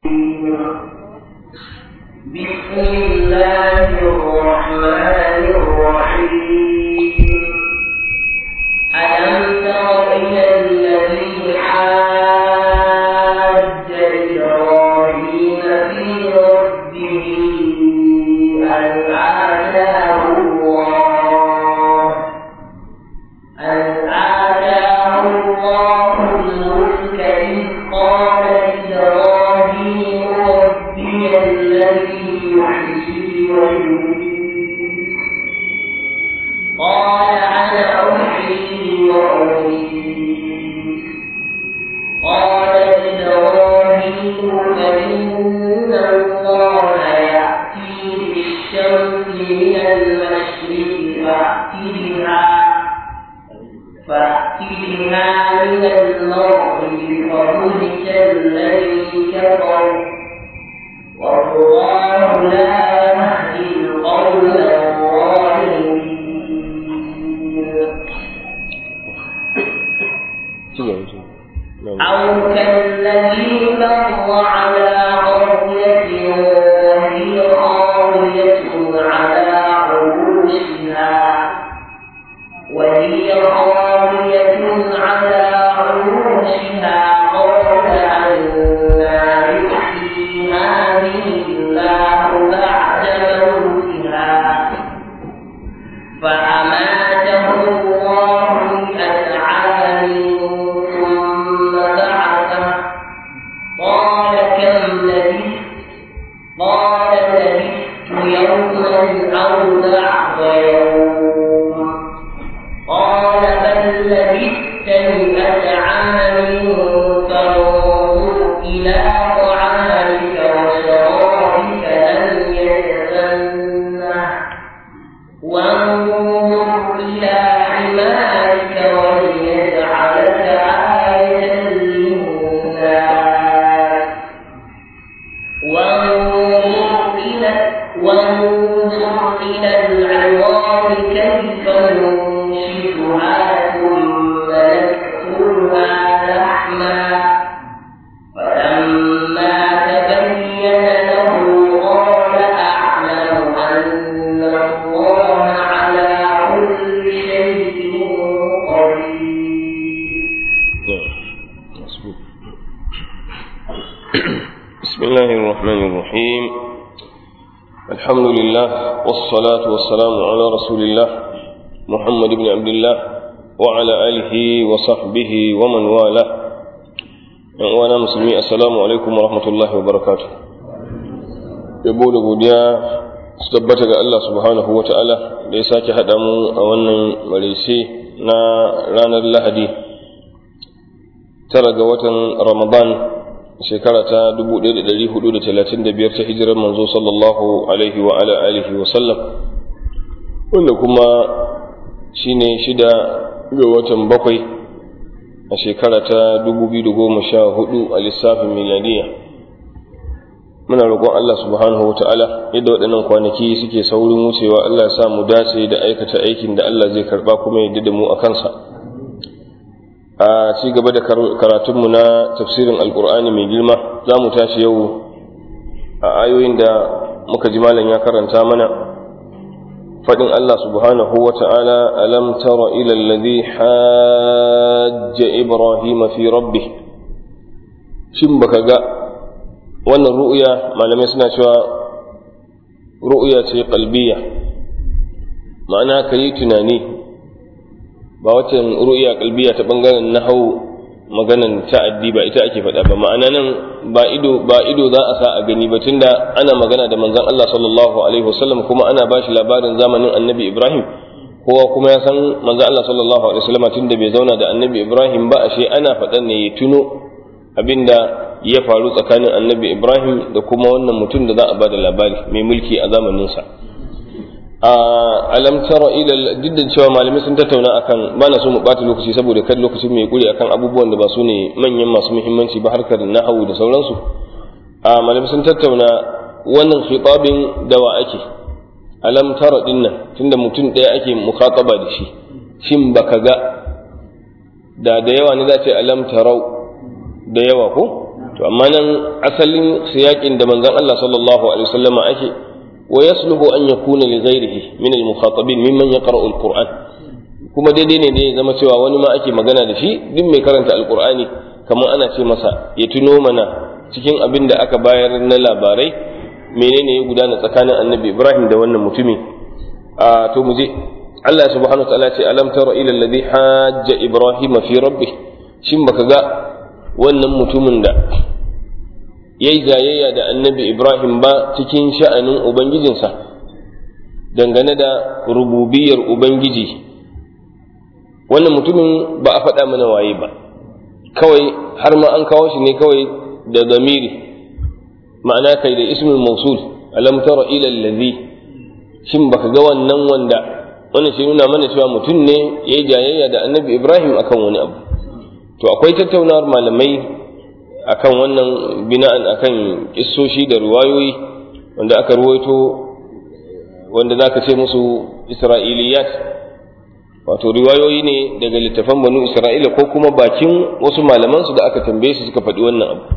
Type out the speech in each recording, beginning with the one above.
بسم الله الرحمن الرحيم ألم تر إلى الذي حاج إبراهيم في ربه أن آتاه الله أن آتاه الله الملك إذ قال إبراهيم ربي الذي يحيي ويميت قال أنا أحيي وأميت قال إبراهيم فإن الله يأتي بالشمس من المشرق فأت بها فأت بها من المغرب فبهت الذي كفر والله لا يهدي القوم الظالمين أو كالذي مر على قرية وهي خاوية على عروشها وهي خاوية على عروشها قال أنا يحيي هذه الله بعد موتها فأماته الله مئة عام ثم بعثه قال كم لبثت قال لبثت يوما أو بعض يوم قال بل لبثت مئة عام فانظر إلى طعامك وشرابك لم يتسنه وانظر إلى حمارك وليجعلك آية للناس وانظر إلى وانظر إلى العظام كيف ننشدها ثم نكسوها لحما فلما تبين له قال أعلم أن الله على كل شيء قدير بسم الله الرحمن الرحيم الحمد لله والصلاة والسلام على رسول الله محمد بن عبد الله وعلى آله وصحبه ومن والاه وأنا مسلمي السلام عليكم ورحمة الله وبركاته yabo da godiya su tabbata ga Allah subhanahu wa ta'ala da ya sake haɗa mu a wannan maraice na ranar lahadi tara ga watan ramadan shekara ta 1435 ta hijirar manzo sallallahu alaihi wa ala alihi wa sallam wanda kuma shine shida ga watan bakwai a shekara ta 2014 a lissafin miladiya muna roƙon Allah subhanahu wa ta'ala yadda waɗannan kwanaki suke saurin wucewa Allah ya sa mu dace da aikata aikin da Allah zai karɓa kuma ya da mu a kansa a ci gaba da karatunmu na tafsirin alkur'ani mai girma za mu tashi yau a ayoyin da muka ji malam ya karanta mana faɗin Allah subhanahu wa ta'ala alam tara ila alladhi hajja ibrahima fi rabbih shin baka ga wannan ru'ya malamai suna cewa ru'ya ce qalbiyya ma'ana kayi tunani ba waccan ru'ya kalbiya ta bangaren nahau maganan ta'addi ba ita ake faɗa ba ma'ana nan ba ido ba ido za a sa a gani ba tunda ana magana da manzon Allah sallallahu alaihi wasallam kuma ana ba shi labarin zamanin annabi Ibrahim kowa kuma ya san manzon Allah sallallahu alaihi wasallam tunda bai zauna da annabi Ibrahim ba ashe ana faɗan ne ya tuno abinda ya faru tsakanin annabi Ibrahim da kuma wannan mutum da za a ba da labari mai mulki a zamaninsa a alam tara ila duk da cewa malamai sun tattauna akan ba na so mu bata lokaci saboda kan lokacin mai kuri akan abubuwan da ba su ne manyan masu muhimmanci ba harkar nahawu da sauransu a malamai sun tattauna wannan khitabin da wa ake alam tara din nan tunda mutum ɗaya ake mukhataba da shi shin baka ga da da yawa ne za ce alam tarau da yawa ko to amma nan asalin siyakin da manzon Allah sallallahu alaihi wasallam ake wa yasluhu an yakuna li ghairihi min al mukhatabin mimman yaqra'u al qur'an kuma daidai ne ne zama cewa wani ma ake magana da shi duk mai karanta alqur'ani kamar ana ce masa ya tuno mana cikin abin da aka bayar na labarai menene ya gudana tsakanin annabi ibrahim da wannan mutumi a to mu je Allah subhanahu wa ta'ala ce alam tara ila alladhi hajja ibrahim fi rabbih shin baka ga wannan mutumin da yayi jayayya da annabi ibrahim ba cikin sha'anin ubangijinsa dangane da rububiyar ubangiji wannan mutumin ba a faɗa mana waye ba kawai har ma an kawo shi ne kawai da zamiri ma'ana kai da ismul mausul alam tara ila allazi shin baka ga wannan wanda wannan shi nuna mana cewa mutum ne ya yi jayayya da annabi ibrahim akan wani abu to akwai tattaunawar malamai akan wannan bina'an akan kissoshi da ruwayoyi wanda aka ruwaito wanda za ka ce musu isra'iliyat wato riwayoyi ne daga littafan banu isra'ila ko kuma bakin wasu malamansu da aka tambaye su suka faɗi wannan abu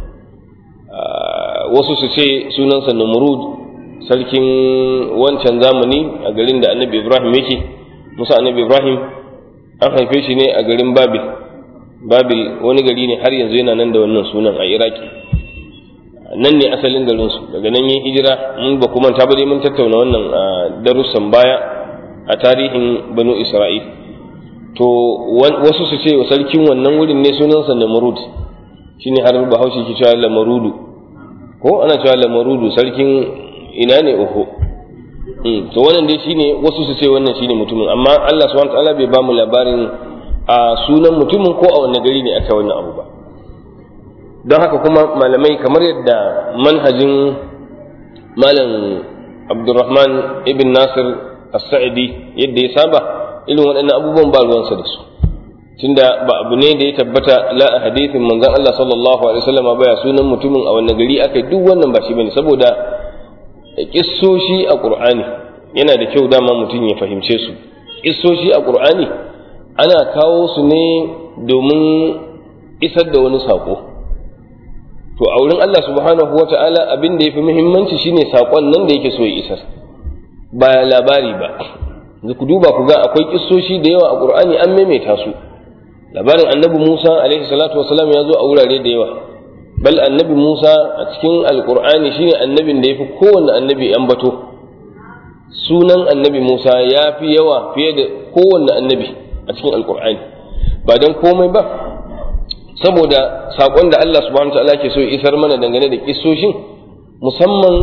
wasu su ce sunansa namrud sarkin wancan zamani a garin da annabi ibrahim yake musa annabi ibrahim an haife shi ne a garin babil babil wani gari ne har yanzu yana nan da wannan sunan a iraki nan ne asalin garinsu daga nan yin hijira mun ba kuma ta dai mun tattauna wannan a darussan baya a tarihin banu isra'il to wasu su ce wa sarkin wannan wurin ne sunansa namrud shine har bahaushe ke cewa lamarudu ko ana cewa lamarudu sarkin ina ne uku to wannan dai shine wasu su ce wannan shine mutumin amma Allah subhanahu wataala bai ba mu labarin a sunan mutumin ko a wanne gari ne aka wannan abu ba don haka kuma malamai kamar yadda manhajin malam Abdulrahman ibn Nasir as-Sa'idi yadda ya saba irin waɗannan abubuwan ba ruwansa da su tunda ba abu ne da ya tabbata la a hadithin manzon Allah sallallahu alaihi wasallam ba ya sunan mutumin a wannan gari aka duk wannan ba shi bane saboda kissoshi a Qur'ani yana da kyau dama mutum ya fahimce su kissoshi a Qur'ani ana kawo su ne domin isar da wani sako to a wurin Allah subhanahu wata'ala abin da yafi muhimmanci shine sakon nan da yake so ya isar ba labari ba ku duba ku ga akwai kissoshi da yawa a Qur'ani an maimaita su labarin annabi Musa alaihi salatu wasalam ya zo a wurare da yawa bal annabi Musa a cikin alqur'ani shine annabin da yafi kowanne annabi an bato sunan annabi Musa ya fi yawa fiye da kowanne annabi a cikin alqur'ani ba dan komai ba saboda sakon da Allah subhanahu wa ta'ala ke so isar mana dangane da kissoshin musamman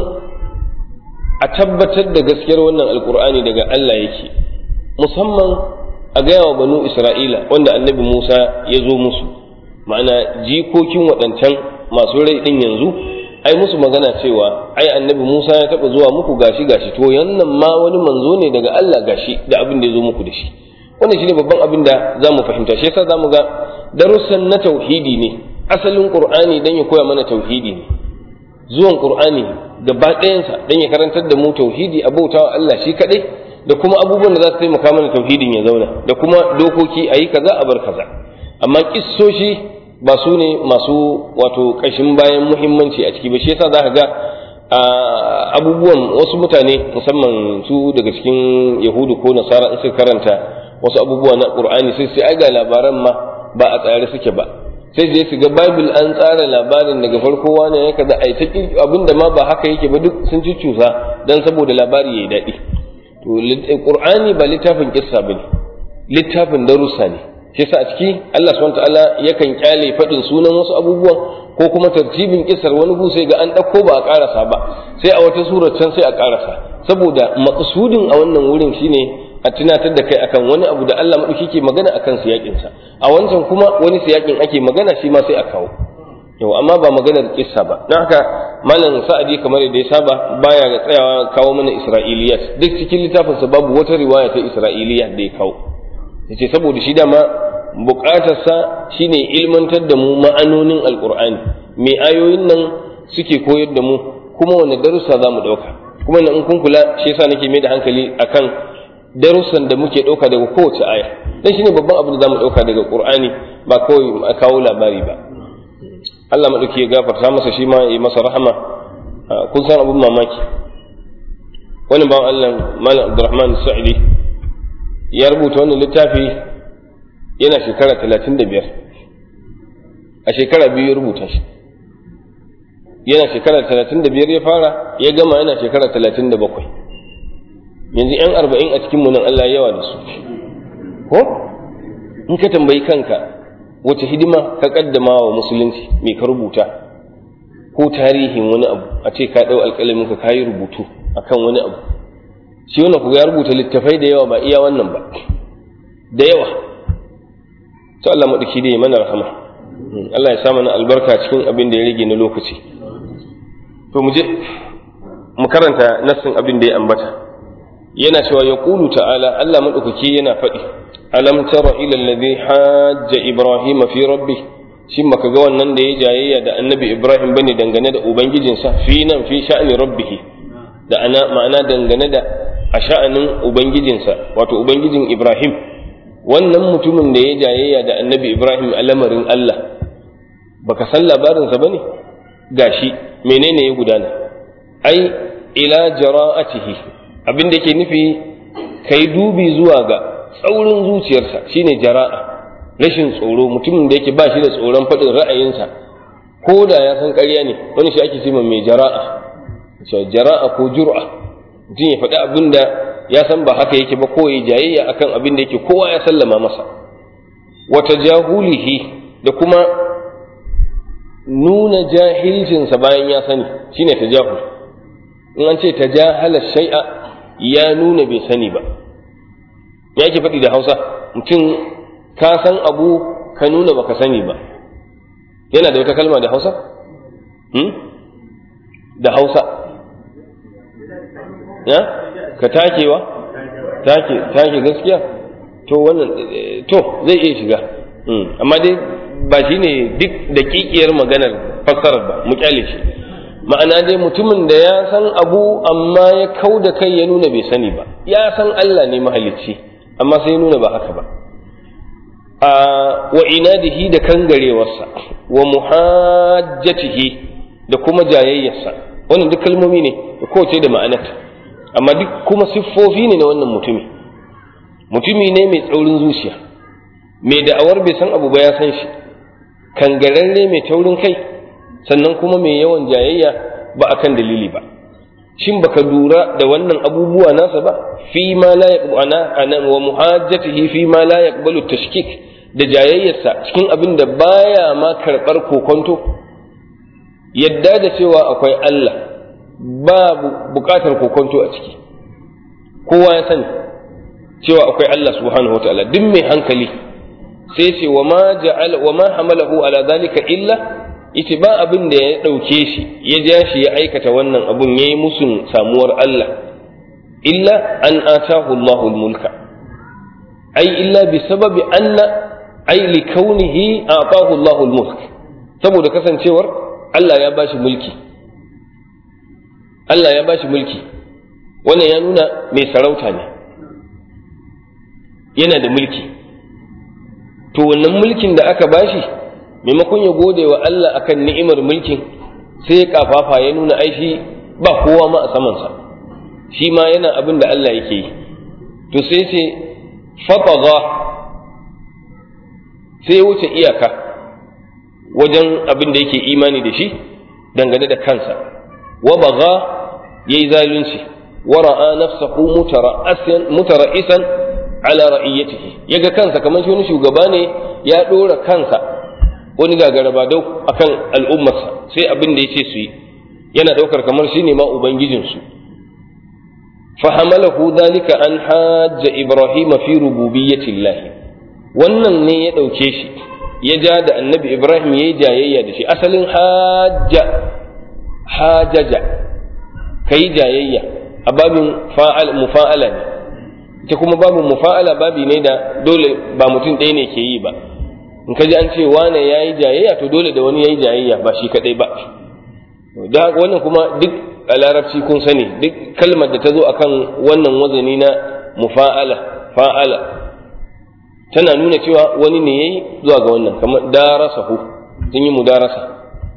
a tabbatar da gaskiyar wannan alqur'ani daga Allah yake musamman a gaya wa banu isra'ila wanda annabi musa ya zo musu ma'ana jikokin waɗancan masu rai ɗin yanzu ai musu magana cewa ai annabi musa ya taɓa zuwa muku gashi gashi to yannan ma wani manzo ne daga allah gashi da abin da ya zo muku da shi wannan shine babban abin da za mu fahimta shi yasa za mu ga darussan na tauhidi ne asalin qur'ani dan ya koya mana tauhidi ne zuwan qur'ani gaba ɗayansa dan ya karantar da mu tauhidi a bautawa allah shi kaɗai da kuma abubuwan da za su taimaka mana tauhidin ya zauna da kuma dokoki a yi kaza a bar kaza amma kissoshi ba su ne masu wato ƙashin bayan muhimmanci a ciki ba shi yasa za ka ga abubuwan wasu mutane musamman su daga cikin yahudu ko nasara in suka karanta wasu abubuwa na qur'ani sai sai ai ga labaran ma ba a tsare suke ba sai je su ga bible an tsara labarin daga farko wani ya kaza ai ta abinda ma ba haka yake ba duk sun ci cusa dan saboda labari yayi daɗi to qur'ani ba littafin kissa bane littafin darussa ne shi yasa a ciki Allah subhanahu wataala yakan kyale fadin sunan wasu abubuwan ko kuma tartibin kissar wani gu sai ga an dauko ba a karasa ba sai a wata surar can sai a karasa saboda maqsudin a wannan wurin shine a tunatar da kai akan wani abu da Allah madauki ke magana akan siyakin sa a wancan kuma wani siyakin ake magana shi ma sai a kawo yau amma ba maganar kissa ba don haka malam sa'adi kamar da ya saba baya ga tsayawa kawo mana isra'iliyat duk cikin littafinsa babu wata riwaya ta isra'iliyat da ya kawo yace saboda shi dama bukatarsa shine ilmantar da mu ma'anonin alqur'ani me ayoyin nan suke koyar da mu kuma wani darussa za mu ɗauka kuma in kun kula shi yasa nake mai da hankali akan darussan da muke ɗauka daga kowace aya dan shine babban abin da za mu ɗauka daga qur'ani ba kawai a kawo labari ba Allah maɗauki ya gafarta masa shi ma ya yi masa rahama kun san abin mamaki wani bawan Allah Malam Abdulrahman Sa'idi ya rubuta wannan littafi yana shekara talatin da biyar a shekara biyu ya rubuta shi yana shekara talatin da biyar ya fara ya gama yana shekara talatin da bakwai yanzu yan arba'in a cikin nan Allah yawa da su ko in ka tambayi kanka wace hidima ka kaddama wa musulunci me ka rubuta ko tarihin wani abu a ce ka ɗau alƙalamin ka kayi rubutu akan wani abu shi wannan ku ya rubuta littafai da yawa ba iya wannan ba da yawa to Allah maɗauki da mana rahama Allah ya sa mana albarka cikin abin da ya rage na lokaci to mu je mu karanta nassin abin da ya ambata yana cewa ya ƙulu ta'ala Allah maɗaukaki yana faɗi alam tara ila alladhi hajja ibrahima fi rabbi shin baka ga wannan da ya jayayya da annabi ibrahim bane dangane da ubangijinsa fi nan fi sha'ani rabbihi da ana ma'ana dangane da a sha'anin ubangijinsa wato ubangijin ibrahim wannan mutumin da ya jayayya da annabi ibrahim a lamarin allah baka san labarinsa bane gashi menene ya gudana ai ila jara'atihi abin da yake nufi kai dubi zuwa ga tsaurin zuciyarsa shine jara'a rashin tsoro mutumin da yake ba shi da tsoron faɗin ra'ayinsa ko da ya san ƙarya ne wani shi ake cewa mai jara'a jara'a ko jur'a mutum ya faɗi abin da ya san ba haka yake ba ko ya jayayya akan abin da yake kowa ya sallama masa wata jahulihi da kuma nuna jahilcinsa bayan ya sani shine tajahul in an ce tajahala shay'a ya nuna bai sani ba ya ke faɗi da hausa mutum ka san abu ka nuna baka sani ba yana da wata kalma da hausa da hausa ya ka takewa take take gaskiya to wannan to zai iya shiga amma dai ba shi ne duk daƙiƙiyar maganar fassarar ba mu kyale shi ma'ana dai mutumin da ya san abu amma ya kau da kai ya nuna bai sani ba ya san Allah ne mahalicci amma sai ya nuna ba haka ba a wa inadihi da kangarewarsa wa muhajjatihi da kuma jayayyarsa wannan duk kalmomi ne da kowace da ma'anarta amma duk kuma siffofi ne na wannan mutumi mutumi ne mai tsaurin zuciya mai da'awar bai san abu ba ya san shi kangararre mai taurin kai sannan kuma mai yawan jayayya ba akan dalili ba shin baka lura da wannan abubuwa nasa ba fi ma la yaqbana ana wa muhajjatihi fi ma la yaqbalu tashkik da jayayyarsa cikin abin da baya ma karbar kokonto yadda da cewa akwai Allah babu bukatar kokonto a ciki kowa ya sani cewa akwai Allah subhanahu wataala duk mai hankali sai ce wa ma ja'ala wa ma hamalahu ala zalika illa ita ba abin da ya ɗauke shi ya ja shi ya aikata wannan abun ya yi musun samuwar Allah illa an atahu Allahu mulka ai illa bi sababi anna ai li kaunihi atahu Allahu mulk saboda kasancewar Allah ya bashi mulki Allah ya bashi mulki wannan ya nuna mai sarauta ne yana da mulki to wannan mulkin da aka bashi maimakon ya gode wa Allah akan ni'imar mulkin sai ya kafafa ya nuna aishi ba kowa ma a samansa shi ma yana abin da Allah yake yi to sai ce fataza sai ya wuce iyaka wajen abin da yake imani da shi dangane da kansa wa baga yayi zalunci wa ra'a nafsahu mutara'asan ala ra'iyatihi yaga kansa kamar shi wani shugaba ne ya dora kansa wani gagara ba dau akan al'ummarsa sai abin da yace su yi yana daukar kamar shi ne ma ubangijinsu fahamalahu dhalika an hajja ibrahima fi rububiyyati wannan ne ya dauke shi ya ja da annabi ibrahim yayi jayayya da shi asalin hajja hajaja kai jayayya a babin fa'al mufa'ala ne ita kuma babin mufa'ala babi ne da dole ba mutum ɗaya ne ke yi ba in ka ji an ce wane ya yi jayayya to dole da wani ya yi jayayya ba shi kaɗai ba da wannan kuma duk a larabci kun sani duk kalmar da ta zo akan wannan wazani na mufa'ala fa'ala tana nuna cewa wani ne yayi zuwa ga wannan kamar darasahu sun yi mudarasa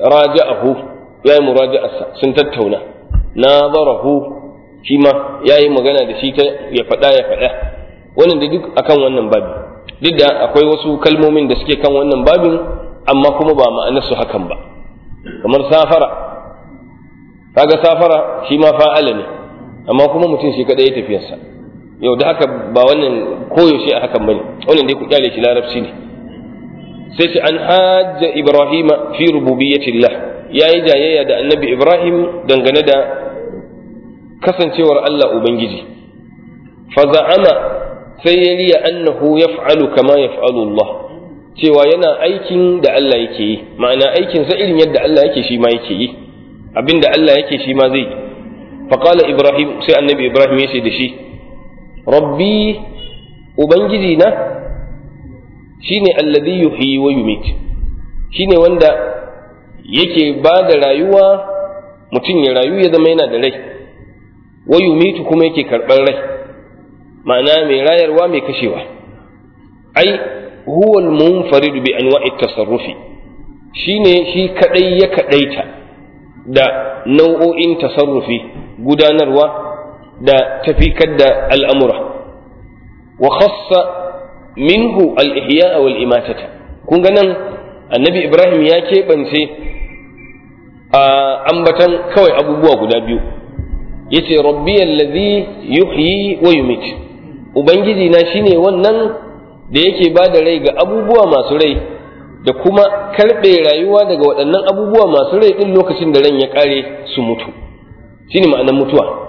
raja'ahu ya yi muraja'arsa sun tattauna nazarahu shi ma ya yi magana da shi ta ya faɗa ya faɗa wannan da duk akan wannan babi duk da akwai wasu kalmomin da suke kan wannan babin amma kuma ba ma'anarsu hakan ba kamar safara kaga safara shi ma fa'ala ne amma kuma mutum shi kadai ya tafiyarsa yau da haka ba wannan koyaushe a hakan bane wannan dai ku kyale shi larabci ne sai ce an hajja ibrahima fi rububiyyatillah yayi jayayya da annabi ibrahim dangane da kasancewar Allah ubangiji fa za'ama sai ya riya annahu yaf'alu kama yaf'alu Allah cewa yana aikin da Allah yake yi ma'ana aikin sa irin yadda Allah yake shi ma yake yi abinda Allah yake shi ma zai fa qala ibrahim sai annabi ibrahim ya ce da shi rabbi ubangiji na shine alladhi yuhyi wa yumit shine wanda yake ba da rayuwa mutum ya rayu ya zama yana da rai wa yumitu kuma yake karɓar rai ma'ana mai rayarwa mai kashewa ai huwa al-munfarid bi anwa'i tasarrufi shine shi kadai ya kadaita da nau'o'in tasarrufi gudanarwa da tafikar da al'amura wa khassa minhu al-ihya wal imatata kun ga nan annabi ibrahim ya keɓance a ambatan kawai abubuwa guda biyu yace rabbi allazi yuhyi wa yumit ubangiji na shine wannan da yake ba da rai ga abubuwa masu rai da kuma karɓe rayuwa daga waɗannan abubuwa masu rai ɗin lokacin da ran ya ƙare su mutu shine ma'anar mutuwa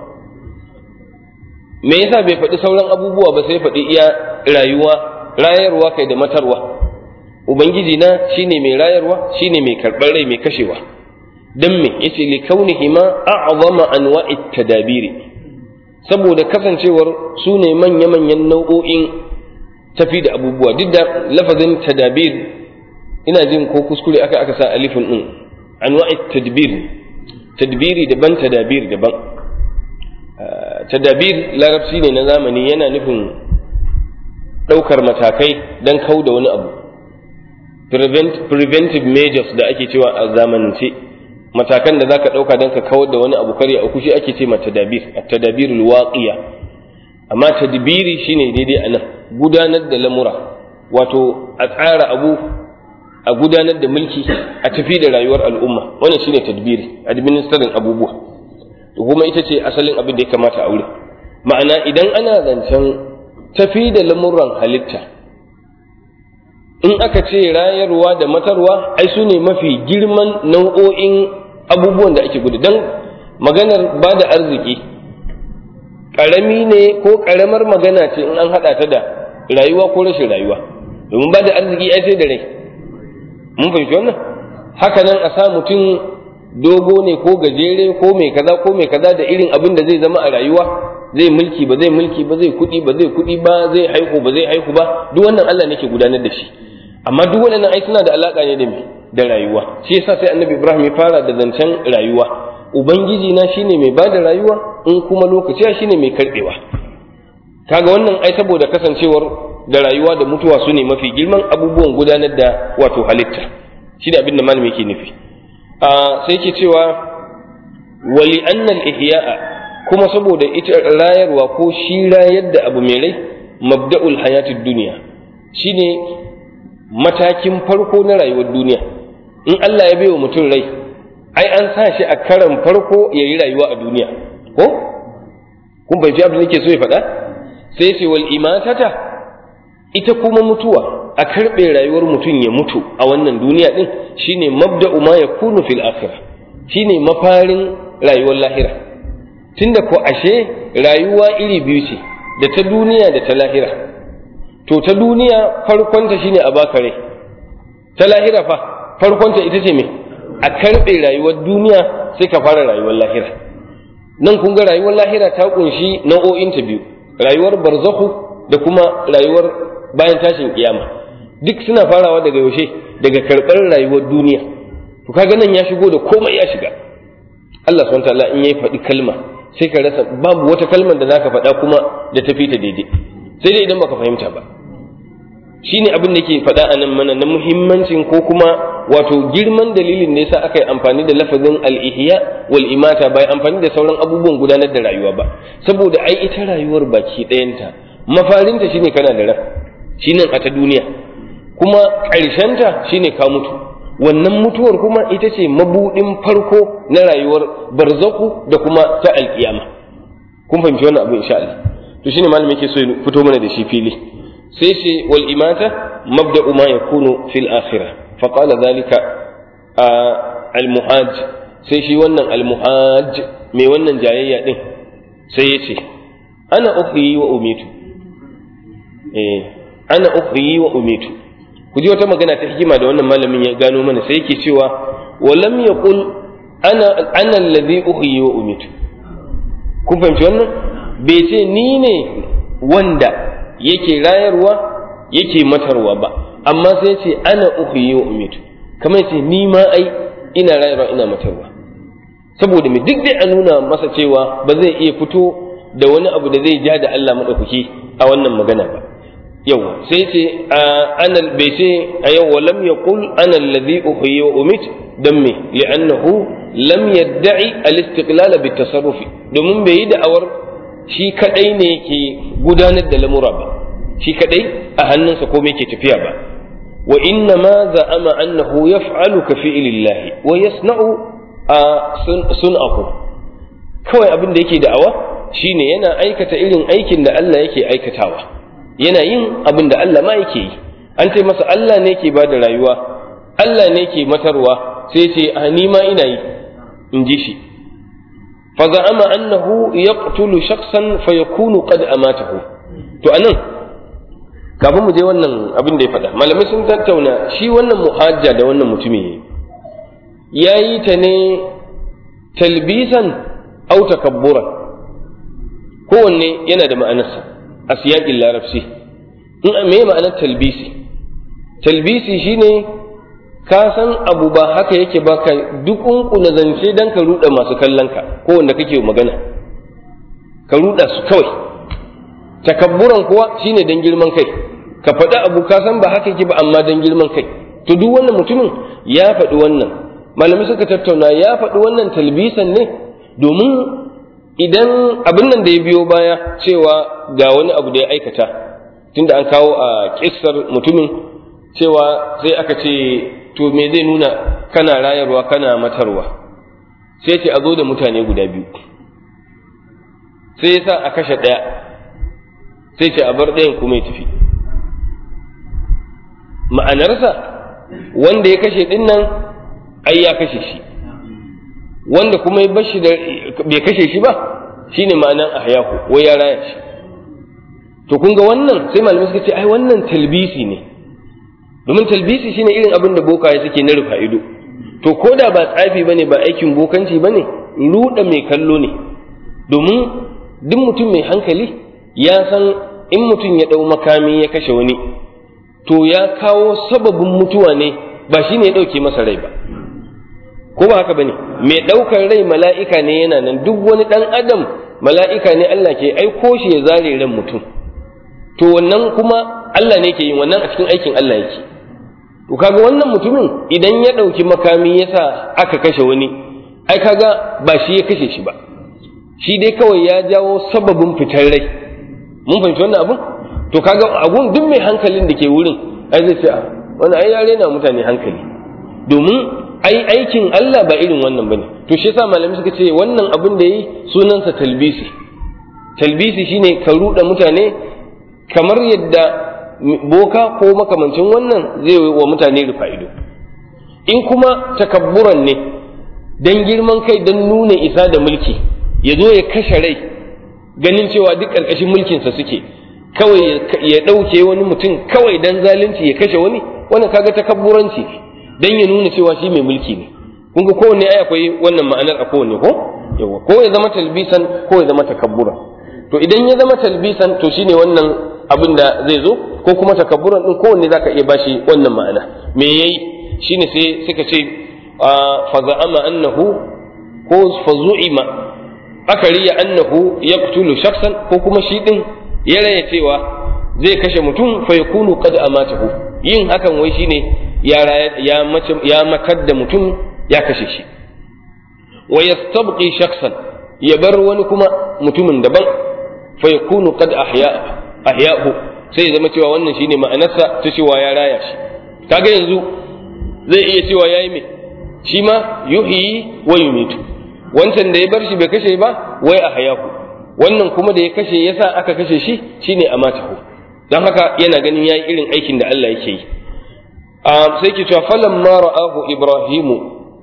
me yasa bai faɗi sauran abubuwa ba sai faɗi iya rayuwa rayarwa kai da matarwa ubangiji na shine mai rayarwa shine mai karɓar rai mai kashewa dan me yace li kaunihi ma a'zama anwa'i tadabiri saboda kasancewar su ne manya-manyan nau'o'in tafi da abubuwa duk da lafazin tadabir ina jin ko kuskure aka aka sa alifin din anwa'i tadbir tadbiri daban tadabir daban tadabir larabci ne na zamani yana nufin ɗaukar matakai don kau da wani abu preventive measures da ake cewa a zamanance matakan da zaka ɗauka don ka kawar da wani abu kare a kushi ake ce ma tadabir at-tadabirul waqiya amma tadbiri shine daidai a nan gudanar da lamura wato a tsara abu a gudanar da mulki a tafi da rayuwar al'umma wannan shine tadbiri administering abubuwa to kuma ita ce asalin abin da ya kamata a wuri ma'ana idan ana zancen tafi da lamuran halitta in aka ce rayarwa da matarwa ai su ne mafi girman nau'o'in abubuwan da ake gudu don maganar ba da arziki ƙarami ne ko ƙaramar magana ce in an haɗa ta da rayuwa ko rashin rayuwa domin ba da arziki ai sai da rai mun fahimci wannan haka nan a sa mutum dogo ne ko gajere ko mai kaza ko mai kaza da irin abin da zai zama a rayuwa zai mulki ba zai mulki ba zai kuɗi ba zai kuɗi ba zai haihu ba zai haihu ba duk wannan Allah ne ke gudanar da shi amma duk waɗannan ai suna da alaka ne da me da rayuwa shi yasa sai annabi Ibrahim ya fara da zancen rayuwa ubangiji na shine mai bada rayuwa in kuma lokaci shine mai karbewa kaga wannan ai saboda kasancewar da rayuwa da mutuwa su ne mafi girman abubuwan gudanar da wato halitta shi da abin da malami yake nufi sai ke cewa wali annal ihya'a kuma saboda ita rayarwa ko shi rayar da abu mai rai mabda'ul hayatid duniya shine matakin farko na rayuwar duniya in Allah ya baiwa mutum rai ai an sa shi a karan farko ya yi rayuwa a duniya ko kun bai abin da yake so ya faɗa sai ce wal imatata ita kuma mutuwa a karɓe rayuwar mutum ya mutu a wannan duniya ɗin shine mabda'u ma yakunu fil akhirah shine mafarin rayuwar lahira tunda ko ashe rayuwa iri biyu ce da ta duniya da ta lahira to ta duniya farkonta shine a baka rai ta lahira fa farkonta ita ce me a karɓe rayuwar duniya sai ka fara rayuwar lahira nan kun ga rayuwar lahira ta kunshi nau'o'inta biyu rayuwar barzahu da kuma rayuwar bayan tashin kiyama duk suna farawa daga yaushe daga karɓar rayuwar duniya to kaga nan ya shigo da komai ya shiga Allah subhanahu ta'ala in yayi faɗi kalma sai ka rasa babu wata kalmar da zaka faɗa kuma da tafi ta daidai sai dai idan baka fahimta ba shine abin da ke faɗa a nan mana na muhimmancin ko kuma wato girman dalilin da yasa aka yi amfani da lafazin al-ihya wal imata bai amfani da sauran abubuwan gudanar da rayuwa ba saboda ai ita rayuwar baki ɗayanta mafarinta shine kana da ran shine a ta duniya kuma ƙarshenta shine ka mutu wannan mutuwar kuma ita ce mabuɗin farko na rayuwar barzaku da kuma ta alƙiyama kun fahimci wannan abu insha Allah to shine malamin yake so ya fito mana da shi fili sai ce wal imata mabda'u ma yakunu fil akhirah fa qala dhalika al muhaj sai shi wannan al muhaj mai wannan jayayya din sai ya ce ana uhyi wa umitu eh ana uhyi wa umitu ku ji wata magana ta hikima da wannan malamin ya gano mana sai yake cewa wa lam yaqul ana ana alladhi uhyi wa umitu kun fahimci wannan bai ce ni ne wanda yake rayarwa yake matarwa ba amma sai ce ana uhyi wa umitu kamar ce ni ma ai ina rayarwa ina matarwa saboda me duk dai a nuna masa cewa ba zai iya fito da wani abu da zai ja da Allah madaukaki a wannan magana ba yau sai ce ana bai ce a yau wa lam yaqul ana alladhi uhyi wa umit dan me li'annahu lam yadda'i al-istiqlal bi tasarrufi domin bai yi da'awar shi kadai ne yake gudanar da lamura ba shi kadai a hannunsa ko yake tafiya ba wa inna ma za'ama annahu yaf'alu ka fi'lillahi wa yasna'u sun'ahu kawai abin da yake da'awa shine yana aikata irin aikin da Allah yake aikatawa yana yin abin da Allah ma yake yi an ce masa Allah ne ke ba da rayuwa Allah ne ke matarwa sai ce a ni ma ina yi in ji shi fa za'ama annahu yaqtulu shakhsan fa yakunu qad amatahu to anan kafin mu je wannan abin da ya faɗa malamai sun tattauna shi wannan muhajja da wannan mutumi ya yi ta ne talbisan au takabburan kowanne yana da ma'anarsa a siyaƙin larabci in me ma'anar talbisi talbisi shine ka san abu ba haka yake ba ka na zance don ka ruɗa masu kallon ka ko wanda kake magana ka ruɗa su kawai takabburan kuwa shine don girman kai ka faɗi abu ka san ba haka yake ba amma don girman kai to duk wannan mutumin ya faɗi wannan malamai suka tattauna ya faɗi wannan talbisan ne domin idan abin nan da ya biyo baya cewa ga wani abu da ya aikata tunda an kawo a kissar mutumin cewa sai aka ce to me zai nuna kana rayarwa kana matarwa sai ce a zo da mutane guda biyu sai ya sa a kashe ɗaya sai ce a bar ɗayan kuma ya tafi ma'anarsa wanda ya kashe ɗin nan ai ya kashe shi wanda kuma ya bashi da bai kashe shi ba shine ma'anan ahyahu wai ya raya shi to kun ga wannan sai malamai suka ce ai wannan talbisi ne domin talbisi shine irin abin da bokaye suke na rufa ido to ko da ba tsafi bane ba aikin bokanci bane ruda mai kallo ne domin duk mutum mai hankali ya san in mutum ya dau makami ya kashe wani to ya kawo sababin mutuwa ne ba shine ya dauke masa rai ba ko ba haka bane mai ɗaukar rai mala'ika ne yana nan duk wani ɗan adam mala'ika ne Allah ke aiko shi ya zare ran mutum to wannan kuma Allah ne ke yin wannan a cikin aikin Allah yake to kaga wannan mutumin idan ya ɗauki makami yasa aka kashe wani ai kaga ba shi ya kashe shi ba shi dai kawai ya jawo sababin fitar rai mun fahimci wannan abun to kaga abun duk mai hankalin da ke wurin ai zai ce a wani ai yare na mutane hankali domin ai aikin Allah ba irin wannan bane to shi yasa malamai suka ce wannan abin da yi sunansa talbisi talbisi shine ka ruɗa mutane kamar yadda boka ko makamancin wannan zai wa mutane rufa ido in kuma takabburan ne dan girman kai dan nuna isa da mulki ya zo ya kashe rai ganin cewa duk ƙarƙashin mulkinsa suke kawai ya ɗauke wani mutum kawai dan zalunci ya kashe wani wannan kaga takabburanci ne dan ya nuna cewa shi mai mulki ne kun ga kowanne ai akwai wannan ma'anar a kowanne ko yawa ko ya zama talbisan ko ya zama takabbura to idan ya zama talbisan to shine wannan abin da zai zo ko kuma takabburan din kowanne zaka iya bashi wannan ma'ana me yayi shine sai suka ce fa za'ama annahu ko fa zu'ima aka riya annahu yaqtulu shakhsan ko kuma shi din ya raya cewa zai kashe mutum fa yakunu qad amatahu yin hakan wai shine ya ya mace ya matar da mutum ya kashe shi wa yastabqi shakhsan ya bar wani kuma mutumin daban fa yakunu qad ahya ahya'hu sai ya zama cewa wannan shine ma'anarsa ta cewa ya raya shi kaga yanzu zai iya cewa yayi me shi ma yuhyi wa yumitu wancan da ya bar shi bai kashe ba wai ahyahu wannan kuma da ya kashe yasa aka kashe shi shine amatahu don haka yana ganin yayi irin aikin da Allah yake yi sai ke cewa falamma ra'ahu ibrahimu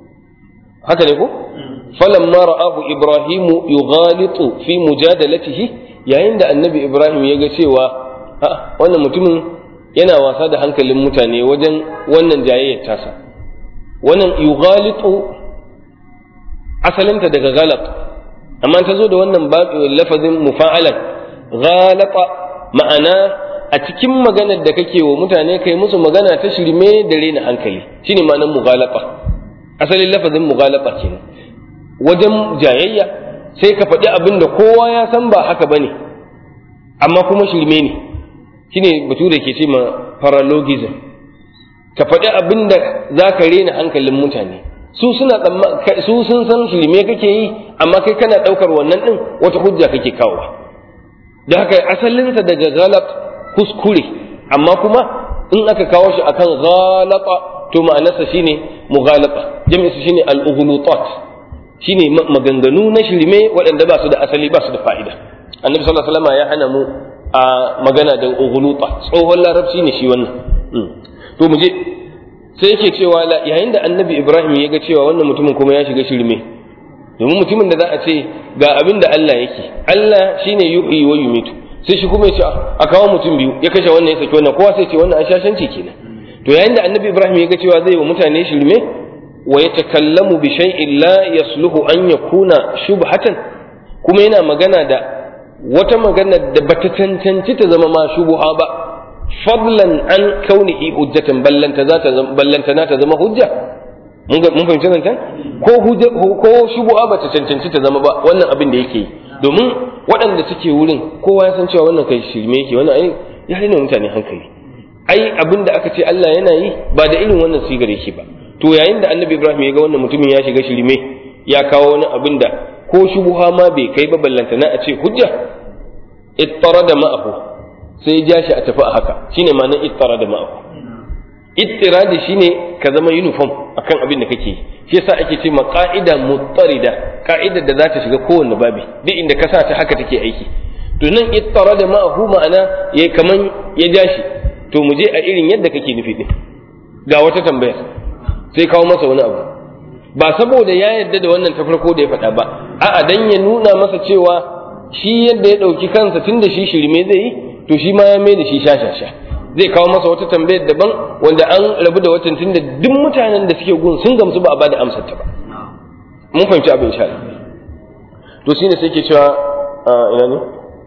haka ne ko falamma ra'ahu ibrahimu yughalitu fi mujadalatihi yayin da annabi ibrahim ya ga cewa wannan mutumin yana wasa da hankalin mutane wajen wannan jayayyar tasa wannan yughalitu asalinta daga galat amma ta zo da wannan lafazin mufa'alan ghalata ma'ana a cikin maganar da kake wa mutane kai musu magana ta shirme da rena hankali shine ma'anar mughalata asalin lafazin mughalata kenan wajen jayayya sai ka faɗi abin da kowa ya san ba haka bane amma kuma shirme ne shine bature ke ce ma paralogism ka faɗi abin da za ka rena hankalin mutane su suna su sun san shirme kake yi amma kai kana ɗaukar wannan ɗin wata hujja kake kawo da haka asalinsa daga galat kuskure amma kuma in aka kawo shi akan ghalata to ma'anarsa shine mughalata jami'in shine al-ughlutat shine maganganu na shirme waɗanda ba su da asali ba su da fa'ida annabi sallallahu alaihi wasallam ya hana mu a magana da ughluta tsohon larabci ne shi wannan to mu je sai yake cewa yayin da annabi ibrahim ya ga cewa wannan mutumin kuma ya shiga shirme domin mutumin da za a ce ga abin da Allah yake Allah shine yuhyi wa yumitu sai shi kuma ya ce a kawo mutum biyu ya kashe wannan ya saki wannan kowa sai ce wannan an shashanci kenan to yayin da annabi ibrahim ya ga cewa zai wa mutane shirme wa yatakallamu bi shay'in la yasluhu an yakuna shubhatan kuma yana magana da wata magana da bata cancanci ta zama ma shubuha ba fadlan an kaunihi hujjatan ballanta za ta ballanta na ta zama hujja mun fahimci zancen ko hujja ko shubuha bata cancanci ta zama ba wannan abin da yake yi domin waɗanda suke wurin kowa ya san cewa wannan kai shirme yake wannan ai ya rena mutane hankali ai abin da aka ce Allah yana yi ba da irin wannan sigar yake ba to yayin da annabi Ibrahim ya ga wannan mutumin ya shiga shirme ya kawo wani abin da ko shubuha ma bai kai ba ballantana a ce hujja ittarada ma'ahu sai ya ja shi a tafi a haka shine ma'anar ittarada ma'ahu ittiradi shine ka zama uniform akan abin da kake shi yasa ake ce ma qa'ida muttarida ka'idar da za ta shiga kowanne babi duk inda ka sa ta haka take aiki to nan ittarada ma'ahu ma'ana ya kaman ya ja shi to mu je a irin yadda kake nufi din ga wata tambaya sai kawo masa wani abu ba saboda ya yarda da wannan ta farko da ya faɗa ba a'a dan ya nuna masa cewa shi yadda ya ɗauki kansa tun da shi shirme zai yi to shi ma ya mai da shi shashasha zai kawo masa wata tambayar daban wanda an rabu da watan tun da duk mutanen da suke gun sun gamsu ba a bada amsar ta ba mun fahimci abin sha to shine sai ke cewa ina ne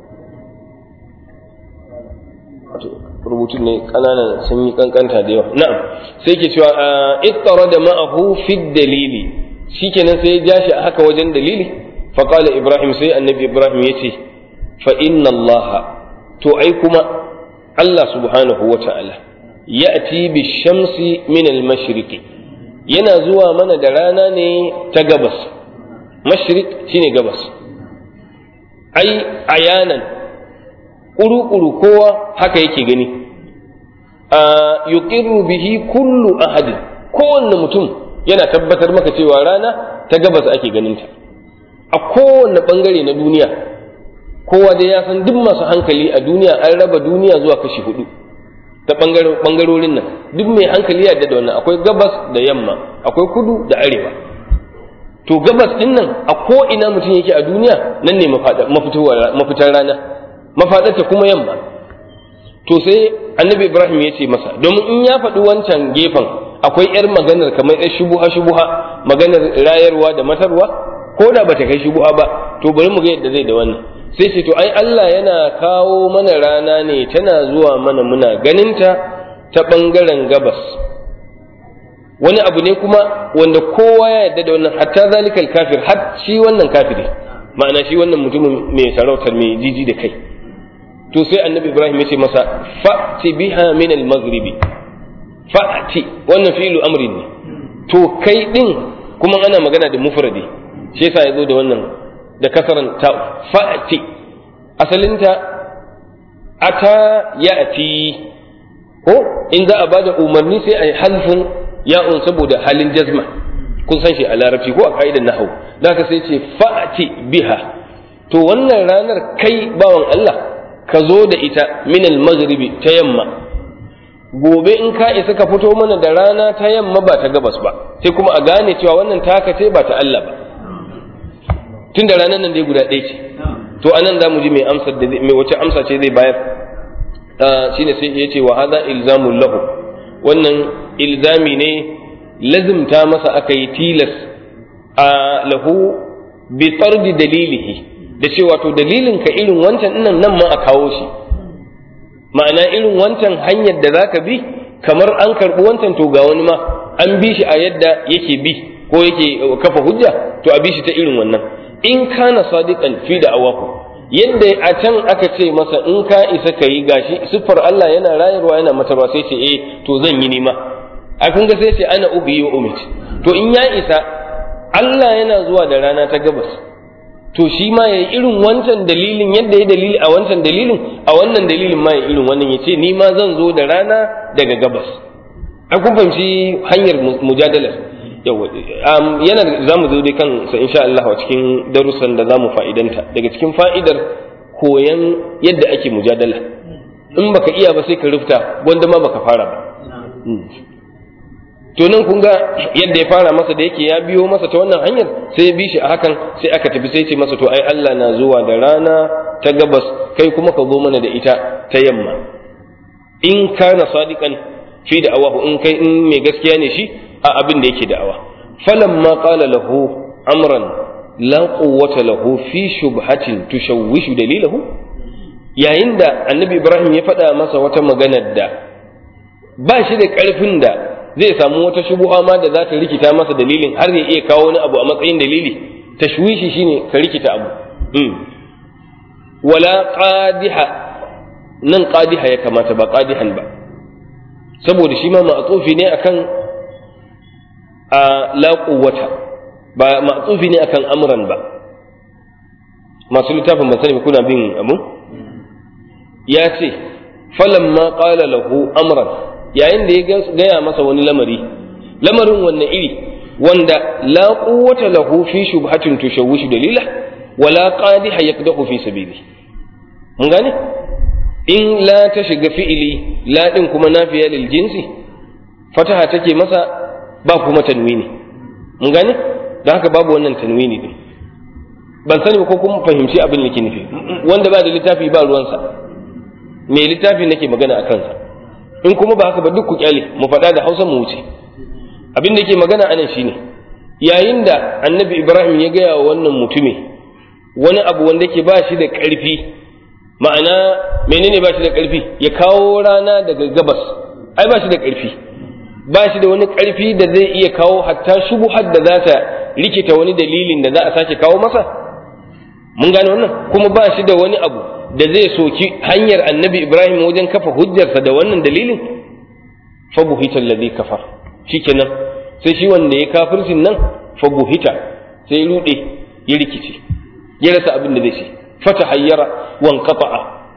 rubutun ne kananan sun yi kankanta da yawa na'am sai ke cewa ittara da ma'ahu fi dalili shikenan sai ya ja shi haka wajen dalili fa qala ibrahim sai annabi ibrahim yace fa inna allah to ai kuma allah subhanahu wa ta'ala ya'ti bi shamsi min al mashriqi yana zuwa mana da rana ne ta gabas mashriq shine gabas ai ayanan ƙuru-ƙuru kowa haka yake gani a yuqirru bihi kullu ahadin kowanne mutum yana tabbatar maka cewa rana ta gabas ake ganinta a kowanne ɓangare na duniya kowa dai ya san duk masu hankali a duniya an raba duniya zuwa kashi hudu ta ɓangarorin nan duk mai hankali ya da wannan akwai gabas da yamma akwai kudu da arewa to gabas din nan a ko ina mutum yake a duniya nan ne mafitar rana mafaɗarta kuma yamma to sai annabi ibrahim ya ce masa domin in ya faɗi wancan gefen akwai yar maganar kamar yar shubuha shubuha maganar rayarwa da matarwa ko da bata kai shubuha ba to bari mu ga yadda zai da wannan sai ce to ai Allah yana kawo mana rana ne tana zuwa mana muna ganinta ta ɓangaren gabas wani abu ne kuma wanda kowa ya yarda da wannan hatta zalikal kafir har shi wannan kafiri ma'ana shi wannan mutumin mai sarautar mai jiji da kai to sai annabi ibrahim ya ce masa fa'ti biha min al-maghribi fa'ti wannan fi'lu amrin ne to kai din kuma ana magana da mufradi shi yasa yazo da wannan da kasaran ta fa'ti asalinta ata ya'ti ko in za a bada umarni sai a yi halfin ya'un saboda halin jazma kun san shi a larabci ko a ka'idar nahau da ka sai ce fa'ati biha to wannan ranar kai bawan Allah ka zo da ita min al-maghribi ta yamma gobe in ka isa ka fito mana da rana ta yamma ba ta gabas ba sai kuma a gane cewa wannan taka ce ba ta Allah ba tun da ranar nan dai guda ɗaya ce to anan za mu ji mai amsar da mai wace amsa ce zai bayar shine sai ya ce wa hadha ilzamul lahu wannan ilzami ne lazimta masa aka yi tilas a lahu bi tardi dalilihi da cewa to dalilin ka irin wancan nan nan ma a kawo shi ma'ana irin wancan hanyar da zaka bi kamar an karɓi wancan to ga wani ma an bi shi a yadda yake bi ko yake kafa hujja to a bi shi ta irin wannan in kana sadiqan fi da awaku yadda a can aka ce masa in ka isa ka yi gashi siffar Allah yana rayarwa yana mata ba sai ce eh to zan yi nima a kun ga sai ce ana ubi wa umit to in ya isa Allah yana zuwa da rana ta gabas to shi ma ya irin wancan dalilin yadda ya dalili a wancan dalilin a wannan dalilin ma ya irin wannan ya ce ni ma zan zo da rana daga gabas an kun fahimci hanyar mujadalar yawa yana za mu zo dai kan sa insha Allah a cikin darussan da za mu fa'idanta daga cikin fa'idar koyan yadda ake mujadala in baka iya ba sai ka rufta wanda ma baka fara ba to nan kun ga yadda ya fara masa da yake ya biyo masa ta wannan hanyar sai ya bi shi a hakan sai aka tafi sai ce masa to ai Allah na zuwa da rana ta gabas kai kuma ka zo mana da ita ta yamma in kana sadiqan fi da awahu in kai in mai gaskiya ne shi a abin da yake da'awa falamma qala lahu amran la quwwata lahu fi shubhatin tushawwishu dalilahu yayin da annabi ibrahim ya faɗa masa wata maganar da ba shi da ƙarfin da zai samu wata shubuha ma da za ta rikita masa dalilin har ya iya kawo wani abu a matsayin dalili tashwishi shine ka rikita abu wala qadiha nan qadiha ya kamata ba qadihan ba saboda shi ma ma'tufi ne akan a la quwwata ba ma'tufi ne akan amran ba masu littafin ban sani kuna bin abu ya ce falamma qala lahu amran yayin da ya gaya masa wani lamari lamarin wanne iri wanda la quwwata lahu fi shubhatin tushawwishu dalila wala qadiha yakdahu fi sabili mun gane in la ta shiga fi'ili la din kuma nafiya lil jinsi fataha take masa ba kuma tanwini mun gane don haka babu wannan tanwini din ban sani ko kun fahimci abin da ke nufi wanda ba da littafi ba ruwansa mai littafi nake magana a kansa in kuma ba haka ba duk ku kyale mu faɗa da hausa mu wuce abin da ke magana anan shine yayin da annabi ibrahim ya gaya wa wannan mutumi wani abu wanda ke ba shi da ƙarfi ma'ana menene ba shi da ƙarfi ya kawo rana daga gabas ai ba shi da ƙarfi ba shi da wani ƙarfi da zai iya kawo hatta shubuhar da za ta rikita wani dalilin da za a sake kawo masa mun gane wannan kuma ba shi da wani abu da zai soki hanyar annabi ibrahim wajen kafa hujjarsa da wannan dalilin fa buhita alladhi kafar shikenan sai shi wanda ya kafircin nan fa buhita sai ya rude ya rikice ya rasa abin da zai ce fata hayyara wan qata'a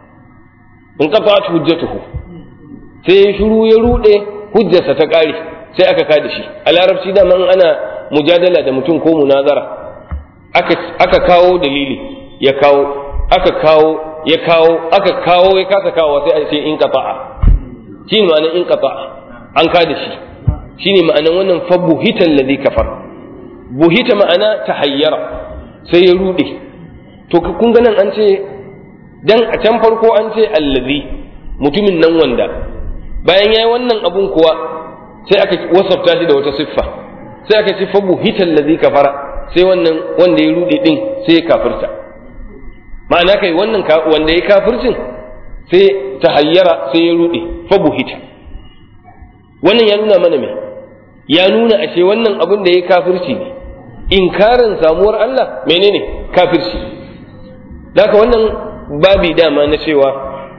in qata'at hujjatuhu sai ya shiru ya rude hujjarsa ta kare sai aka kada shi a larabci da man ana mujadala da mutum ko munazara aka aka kawo dalili ya kawo aka kawo ya kawo aka kawo ya kasa kawo sai a ce in qata'a shi ne ma'anar in qata'a an kada shi shi ne ma'anar wannan fa buhita alladhi kafar buhita ma'ana tahayyara sai ya rude to kun ga nan an ce dan a can farko an ce allazi mutumin nan wanda bayan yayi wannan abun kuwa sai aka wasafta shi da wata siffa sai aka ce fa buhita allazi kafara sai wannan wanda ya rude din sai ya kafirta ma'ana kai wannan wanda ya kafircin sai ta hayyara sai ya rude fa buhita wannan ya nuna mana me ya nuna ashe wannan abin da ya kafirci ne inkarin samuwar Allah menene kafirci haka wannan babi dama na cewa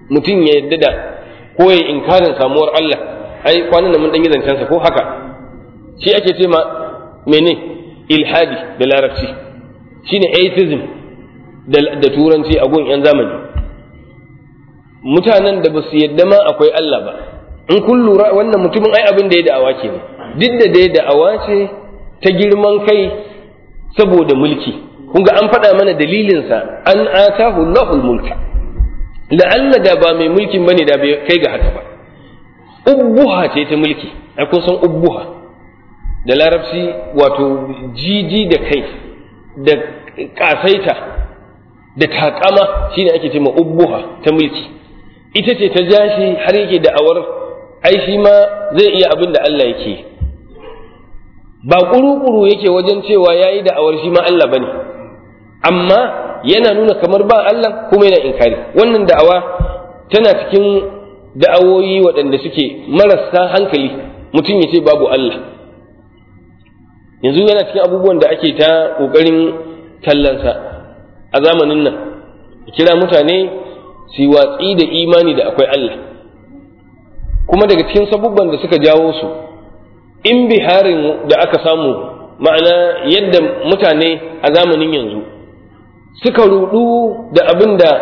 mutum ya yadda da ko ya inkarin samuwar Allah ai kwanan nan mun dan yi zancen sa ko haka shi ake ce ma mene ilhadi da larabci shine atheism da, da turanci a gun yan zamani mutanen da ba su yadda ma akwai Allah ba in kun lura wannan mutumin ai abin da ya da'awa ke ne duk da dai da'awa ce ta girman kai saboda mulki kun ga an faɗa mana dalilinsa an atahu Allahul mulka la'alla da ba mai mulkin bane da bai kai ga haka ba ubbuha ce ta mulki ai kun san ubbuha da larabci wato jiji da kai da kasaita da takama shine ake ce ma ubbuha ta mulki ita ce ta jashi har yake da'awar ai shi ma zai iya abin da Allah yake ba kuru-kuru yake wajen cewa yayi da'awar shi ma Allah bane amma yana nuna kamar ba Allah kuma yana inkari wannan da'awa tana cikin da'awoyi waɗanda suke marasa hankali mutum ya ce babu Allah yanzu yana cikin abubuwan da ake ta ƙoƙarin tallansa a zamanin nan kira mutane su watsi da imani da akwai Allah kuma daga cikin sabubban da suka jawo su in biharin da aka samu ma'ana yadda mutane a zamanin yanzu suka rudu da abin da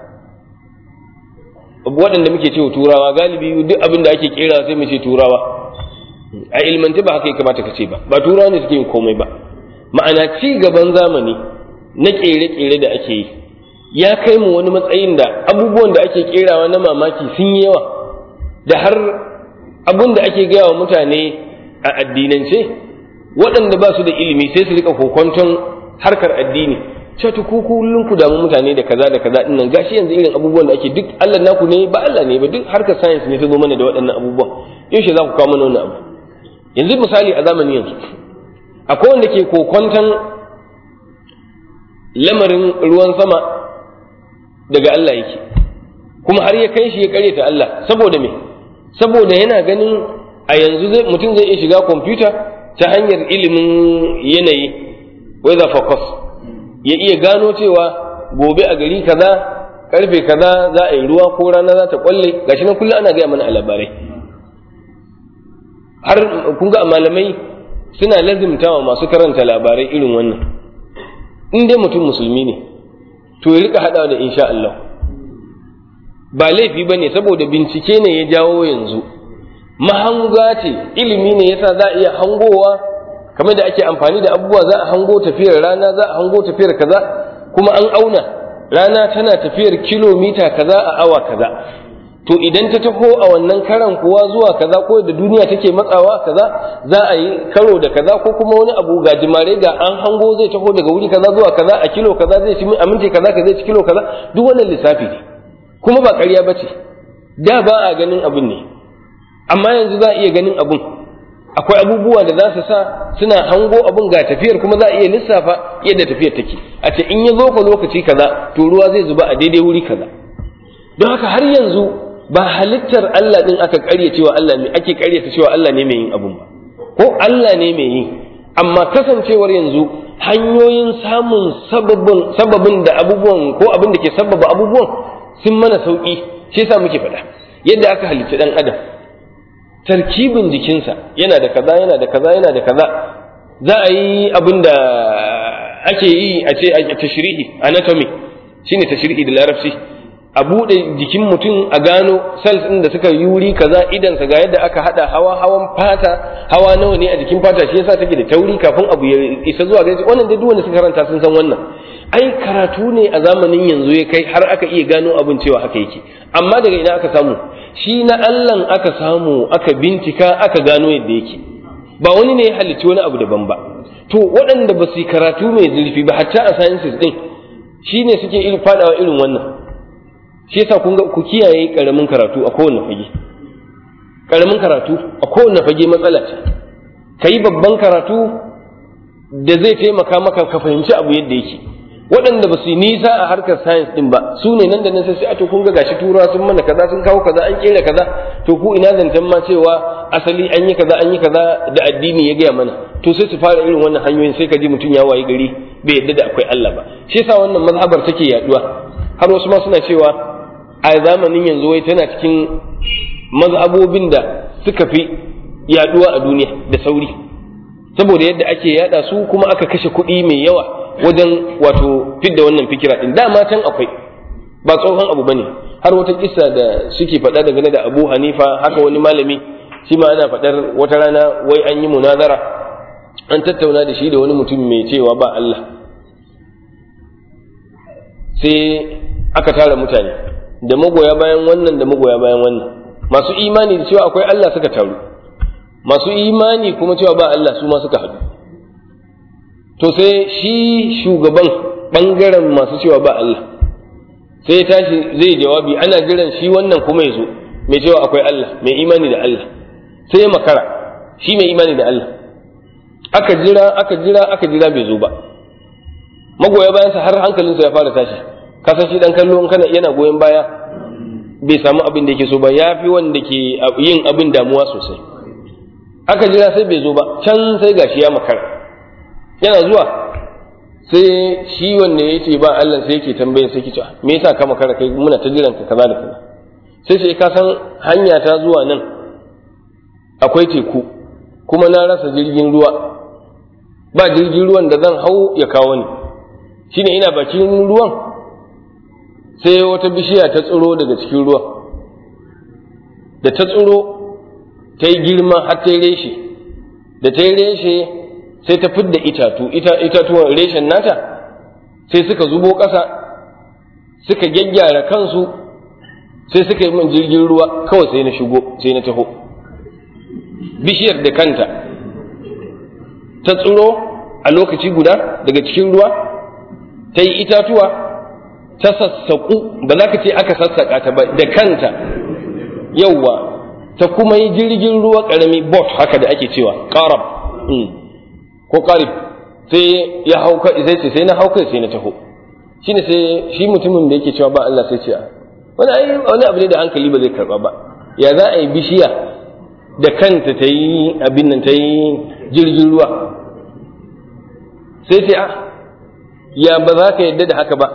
waɗanda muke cewa turawa galibi duk abin da ake kera sai mu ce turawa a ilmance ba haka ya kamata ka ce ba ba turawa ne suke yin komai ba ma'ana ci gaban zamani na kere-kere da ake yi ya kai mu wani matsayin da abubuwan da ake kerawa na mamaki sun yi yawa da har abin da ake gaya wa mutane a addinance waɗanda ba su da ilimi sai su rika kokonton harkar addini ce to ku kullun ku damu mutane da kaza da kaza din nan gashi yanzu irin abubuwan da ake duk Allah naku ne ba Allah ne ba duk harkar science ne ta zo mana da waɗannan abubuwan yaushe za ku kawo mana wannan abu yanzu misali a zamanin yanzu akwai wanda ke kokonton lamarin ruwan sama daga Allah yake kuma har ya kai shi ya karyata Allah saboda me saboda yana ganin a yanzu zai mutum zai iya shiga kwamfuta ta hanyar ilimin yanayi weather focus ya iya gano cewa gobe a gari kaza karfe kaza za a yi ruwa ko rana za ta kwalle gashi nan kullum ana gaya mana a labarai har kun ga malamai suna lazimtawa masu karanta labarai irin wannan in dai mutum musulmi ne to ya rika hadawa da insha Allah ba laifi ba ne saboda bincike ne ya jawo yanzu mahanga ce ilimi ne yasa za a iya hangowa kamar da ake amfani da abubuwa za a hango tafiyar rana za a hango tafiyar kaza kuma an auna rana tana tafiyar kilomita kaza a awa kaza to idan ta taho a wannan karan kuwa zuwa kaza ko da duniya take matsawa kaza za a yi karo da kaza ko kuma wani abu ga jimare ga an hango zai taho daga wuri kaza zuwa kaza a kilo kaza zai ci a minti kaza ka zai ci kilo kaza duk wannan lissafi ne kuma ba ƙarya ba ce da ba a ganin abin ne amma yanzu za a iya ganin abin akwai abubuwa da za su sa suna hango abin ga tafiyar kuma za a iya lissafa yadda tafiyar take a ce in ya zo ka lokaci kaza to ruwa zai zuba a daidai wuri kaza don haka har yanzu ba halittar Allah din aka ƙarya cewa Allah ne ake ƙaryata cewa Allah ne mai yin abun ba ko Allah ne mai yi amma kasancewar yanzu hanyoyin samun sababin sababin da abubuwan ko abin da ke sababa abubuwan sun mana sauki shi yasa muke faɗa yadda aka halicci dan adam tarkibin jikinsa yana da kaza yana da kaza yana da kaza za a yi abin da ake yi a ce a tashrihi anatomy shine tashrihi da larabci a buɗe jikin mutum a gano cells ɗin da suka yi wuri kaza idansa ga yadda aka haɗa hawa hawan fata hawa nawa ne a jikin fata shi yasa take da tauri kafin abu ya isa zuwa gare wannan da duk wanda suka karanta sun san wannan ai karatu ne a zamanin yanzu ya kai har aka iya gano abin cewa haka yake amma daga ina aka samu shi na Allah aka samu aka bincika aka gano yadda yake ba wani ne ya halicci wani abu daban ba to waɗanda ba su yi karatu mai zurfi ba hatta a sciences din shine suke irin fadawa irin wannan shi yasa kun ga ku kiyaye karamin karatu a kowane fage karamin karatu a kowane fage matsala ce kai babban karatu da zai taimaka maka ka fahimci abu yadda yake waɗanda ba su yi nisa a harkar science din ba su ne nan da nan sai a to kun ga gashi turawa sun mana kaza sun kawo kaza an kera kaza to ku ina zancen ma cewa asali an yi kaza an yi kaza da addini ya gaya mana to sai su fara irin wannan hanyoyin sai ka ji mutum ya wayi gari bai yadda da akwai Allah ba shi yasa wannan mazhabar take yaduwa har wasu ma suna cewa a zamanin yanzu wai tana cikin mazhabobin da suka fi yaduwa a duniya da sauri saboda yadda ake yada su kuma aka kashe kuɗi mai yawa wajen wato fidda wannan fikira din dama can akwai ba tsohon abu bane har wata kissa da suke faɗa dangane da Abu Hanifa haka wani malami shi ma ana faɗar wata rana wai an yi munazara an tattauna da shi da wani mutum mai cewa ba Allah sai aka tara mutane da magoya bayan wannan da magoya bayan wannan masu imani da cewa akwai Allah suka taru masu imani kuma cewa ba Allah su ma suka haɗu to sai shi shugaban ɓangaren masu cewa ba Allah sai ya tashi zai jawabi ana jiran shi wannan kuma ya zo mai cewa akwai Allah mai imani da Allah sai ya makara shi mai imani da Allah aka jira aka jira aka jira bai zo ba magoya bayansa har hankalinsa ya fara tashi kasan shi dan kallo in kana yana goyon baya bai samu abin da yake so ba ya fi wanda ke yin abin damuwa sosai aka jira sai bai zo ba can sai gashi ya makara yana zuwa sai shi wanda ya ce ba Allah sai yake tambayin sai yake cewa me yasa ka makara kai muna ta jiran ka kaza da kaza sai sai ka san hanya ta zuwa nan akwai teku kuma na rasa jirgin ruwa ba jirgin ruwan da zan hau ya kawo ni shine ina bakin ruwan sai wata bishiya ta tsiro daga cikin ruwa da ta tsiro ta yi girma har ta yi reshe da ta yi reshe sai ta fidda itatu itatuwan reshen nata sai suka zubo ƙasa suka gyaggyara kansu sai suka yi min jirgin ruwa kawai sai na shigo sai na taho bishiyar da kanta ta tsiro a lokaci guda daga cikin ruwa ta yi itatuwa ta sassaƙu ba za ka ce aka sassaƙa ta ba da kanta yauwa ta kuma yi jirgin ruwa ƙarami bot haka da ake cewa ƙarab ko ƙarib sai ya hau sai ce sai na hau kai sai na taho shine sai shi mutumin da yake cewa ba Allah sai ce a wani ai wani abu ne da hankali ba zai karba ba ya za a yi bishiya da kanta ta yi abin nan ta yi jirgin ruwa sai ce a ya ba za ka yadda da haka ba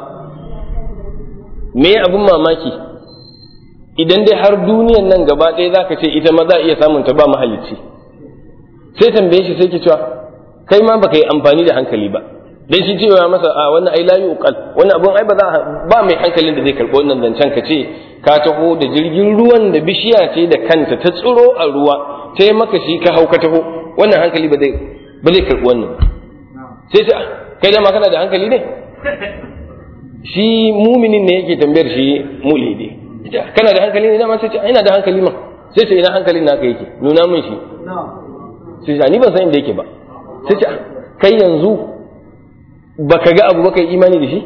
me abin mamaki idan dai har duniyan nan gaba ɗaya za ka ce ita ma za a iya samun ta ba mahalicci sai tambaye shi sai ke cewa kai ma baka yi amfani da hankali ba dan shi cewa masa a wannan ai layu uqal wannan abun ai ba za ba mai hankalin da zai karɓi wannan zancen ka ce ka taho da jirgin ruwan da bishiya ce da kanta ta tsiro a ruwa ta yi maka shi ka hau ka taho wannan hankali ba zai ba zai karɓi wannan sai ce kai da ma kana da hankali ne shi muminin ne yake tambayar shi mulhidi kana da hankali ne dama sai ce ina da hankali ma sai ce ina hankalin naka yake nuna min shi sai ce ni ban san inda yake ba sai ce kai yanzu baka ga abu baka yi imani da shi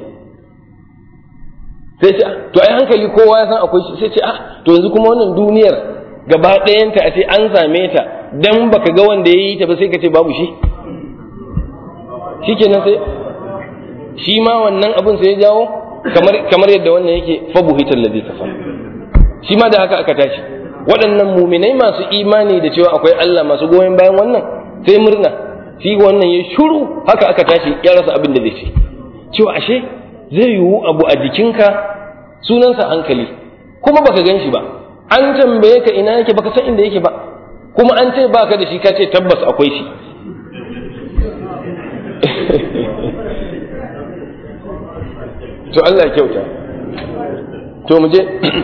sai ce to ai hankali kowa ya san akwai shi sai ce ah to yanzu kuma wannan duniyar gaba ɗayanta a ce an same ta dan baka ga wanda ya yi ta ba sai ka ce babu shi shikenan sai shi ma wannan abin sai ya jawo kamar kamar yadda wannan yake fabuhital ladhi kafar shi ma da haka aka tashi waɗannan muminai masu imani da cewa akwai Allah masu goyon bayan wannan sai murna shi wannan ya shuru haka aka tashi ya rasa abin da zai ce cewa ashe zai yiwu abu a jikinka sunansa hankali kuma baka gan shi ba an tambaye ka ina yake baka san inda yake ba kuma an ce baka da shi ka ce tabbas akwai shi to Allah kyauta to mu je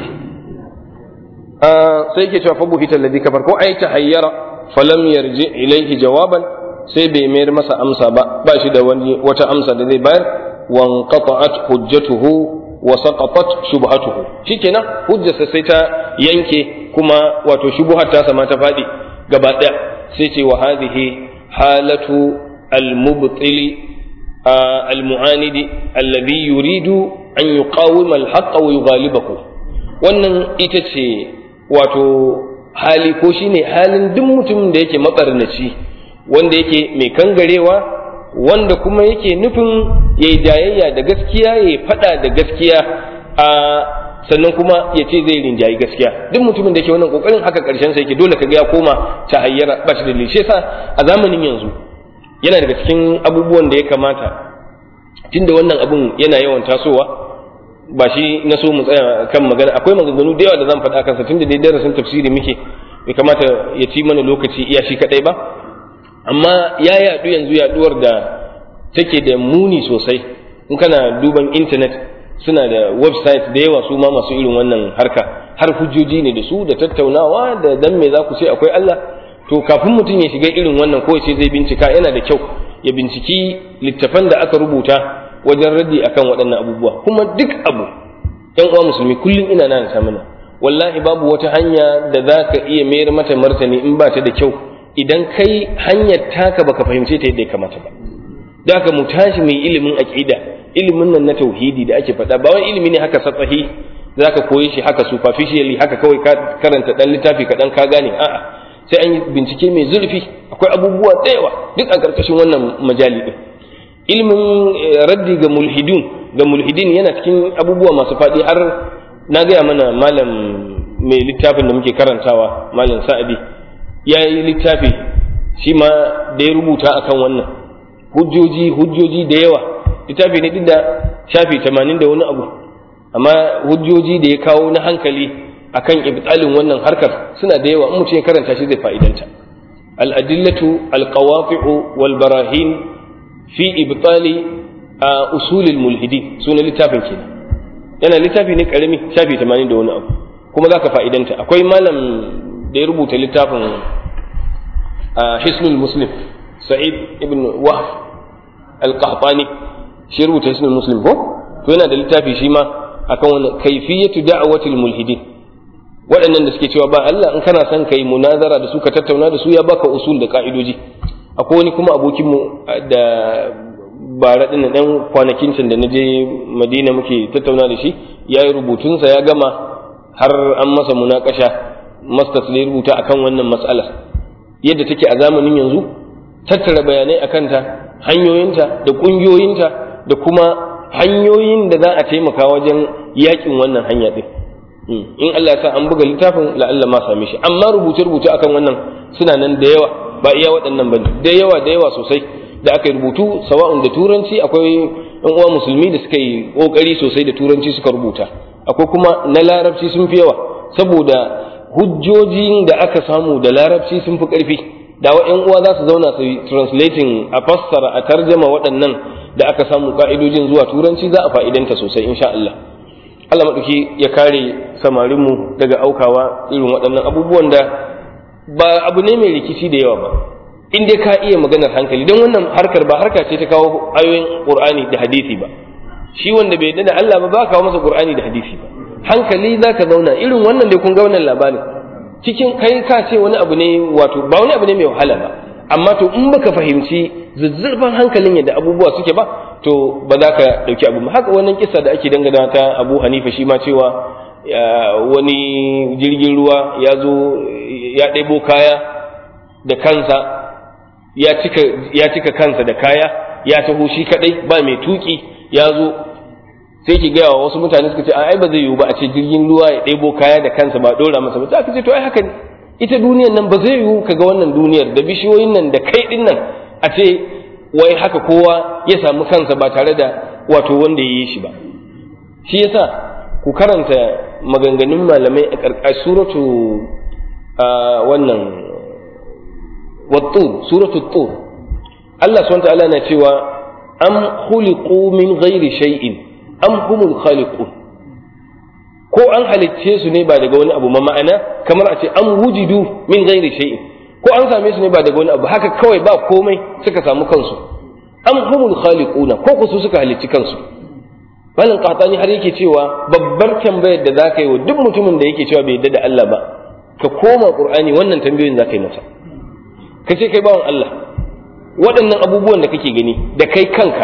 sai ke cewa fabu hita alladhi kafar ko ai tahayyara falam yarji ilayhi jawaban sai bai mayar masa amsa ba ba shi da wani wata amsa da zai bayar wan qata'at hujjatuhu wa saqatat shubhatuhu shikenan hujjarsa sai ta yanke kuma wato shubuhar ta sama ta fadi gaba daya sai ce wa hadhihi halatu al-mubtili al-mu'anidi alladhi yuridu an yuqawima al-haqq wa yughalibahu wannan ita ce wato hali ko shine halin duk mutumin da yake mabarnaci wanda yake mai kangarewa wanda kuma yake nufin yayi jayayya da gaskiya yayi fada da gaskiya a sannan kuma ya ce zai rinjayi gaskiya duk mutumin da yake wannan kokarin haka karshen sa yake dole kaga ya koma ta hayyara ba shi da lishe sa a zamanin yanzu yana daga cikin abubuwan da ya kamata tunda wannan abun yana yawan tasowa ba shi na so mu tsaya kan magana akwai maganganu da yawa da zan faɗa kansa tunda dai darasin tafsiri muke bai kamata ya ci mana lokaci iya shi kadai ba amma ya yaɗu yanzu yaɗuwar da take da muni sosai in kana duban intanet suna da website da yawa su ma masu irin wannan harka har hujjoji ne da su da tattaunawa da dan me za ku ce akwai Allah to kafin mutum ya shiga irin wannan ko ce zai bincika yana da kyau ya binciki littafan da aka rubuta wajen raddi akan waɗannan abubuwa kuma duk abu ɗan uwa musulmi kullum ina nan ta mana wallahi babu wata hanya da za ka iya mayar mata martani in ba ta da kyau idan kai hanyar taka baka fahimce ta yadda ya kamata ba da haka mu tashi mai ilimin aqida ilimin nan na tauhidi da ake faɗa ba wani ilimi ne haka satsahi za ka koyi shi haka superficially haka kawai ka karanta ɗan littafi kaɗan ka gane a'a sai an yi bincike mai zurfi akwai abubuwa da yawa duk a ƙarƙashin wannan majali ɗin ilimin raddi ga mulhidun ga mulhidin yana cikin abubuwa masu faɗi har na gaya mana malam mai littafin da muke karantawa malam sa'adi ya yi littafi shi ma da ya rubuta akan wannan hujjoji hujjoji da yawa littafi ne duk da shafi tamanin da wani abu amma hujjoji da ya kawo na hankali akan ibtalin wannan harkar suna da yawa in mutum ya karanta shi zai fa'idanta al-adillatu al-qawafi'u wal barahin fi ibtali usulil mulhidin sunan littafin kenan yana littafi ne karami shafi 80 da wani abu kuma zaka fa'idanta akwai malam da ya rubuta littafin hisnul muslim sa'id ibn wahf al-qahtani shi rubuta hisnul muslim ko to yana da littafi shi ma akan wannan kaifiyatu da'watil mulhidin waɗannan da suke cewa ba Allah in kana son kai munazara da su ka tattauna da su ya baka usul da ka'idoji akwai wani kuma abokinmu da bara ɗin ɗan kwanakin can da na je madina muke tattauna da shi ya yi rubutunsa ya gama har an masa munakasha masters da ya rubuta akan wannan matsalar yadda take a zamanin yanzu tattara bayanai a kanta hanyoyinta da ƙungiyoyinta da kuma hanyoyin da za a taimaka wajen yakin wannan hanya ɗin in Allah ya sa an buga littafin la'alla ma same shi amma rubuce-rubuce akan wannan suna nan da yawa ba iya waɗannan ba da yawa da yawa sosai da aka yi rubutu sawa'un da turanci akwai ɗan uwa musulmi da suka yi ƙoƙari sosai da turanci suka rubuta akwai kuma na larabci sun fi yawa saboda hujjojin da aka samu da larabci sun fi ƙarfi da wa ƴan uwa za su zauna su translating a fassara a tarjama waɗannan da aka samu ka'idojin zuwa turanci za a fa'idanta sosai insha Allah Allah maɗauki ya kare samarinmu daga aukawa irin waɗannan abubuwan da ba abu ne mai rikici da yawa ba in dai ka iya maganar hankali don wannan harkar ba harka ce ta kawo ayoyin qur'ani da hadisi ba shi wanda bai yarda da Allah ba ba kawo masa qur'ani da hadisi ba hankali zaka zauna irin wannan dai kun ga wannan labarin cikin kai ka ce wani abu ne wato ba wani abu ne mai wahala ba amma to in baka fahimci zuzzurfan hankalin yadda abubuwa suke ba to ba za ka dauki abu ba haka wannan kisa da ake dangana ta Abu Hanifa shi ma cewa wani jirgin ruwa ya zo ya ɗebo kaya da kansa ya cika kansa da kaya ya taho shi kadai ba mai tuki ya zo sai ki gaya wa wasu mutane suka ce ai ba zai yiwu ba a ce jirgin ruwa ya ɗebo kaya da kansa ba ɗora masa ba za ka ce to ai haka ne ita duniyar nan ba zai yiwu ka ga wannan duniyar da bishiyoyin nan da kai ɗin nan a ce wai haka kowa ya samu kansa ba tare da wato wanda ya yi shi ba shi yasa ku karanta maganganun malamai a ƙarƙashin suratu wannan wattur suratu tur Allah subhanahu ta'ala na cewa am khuliqu min ghairi shay'in am humul khaliqun ko an halicce su ne ba daga wani abu ma ma'ana kamar a ce an wujidu min ghairi shay'in ko an same su ne ba daga wani abu haka kawai ba komai suka samu kansu am humul khaliquna ko ku su suka halicci kansu malam qahtani har yake cewa babbar tambayar da zaka yi wa duk mutumin da yake cewa bai yarda da Allah ba ka koma qur'ani wannan tambayoyin zaka yi masa ka ce kai bawan Allah waɗannan abubuwan da kake gani da kai kanka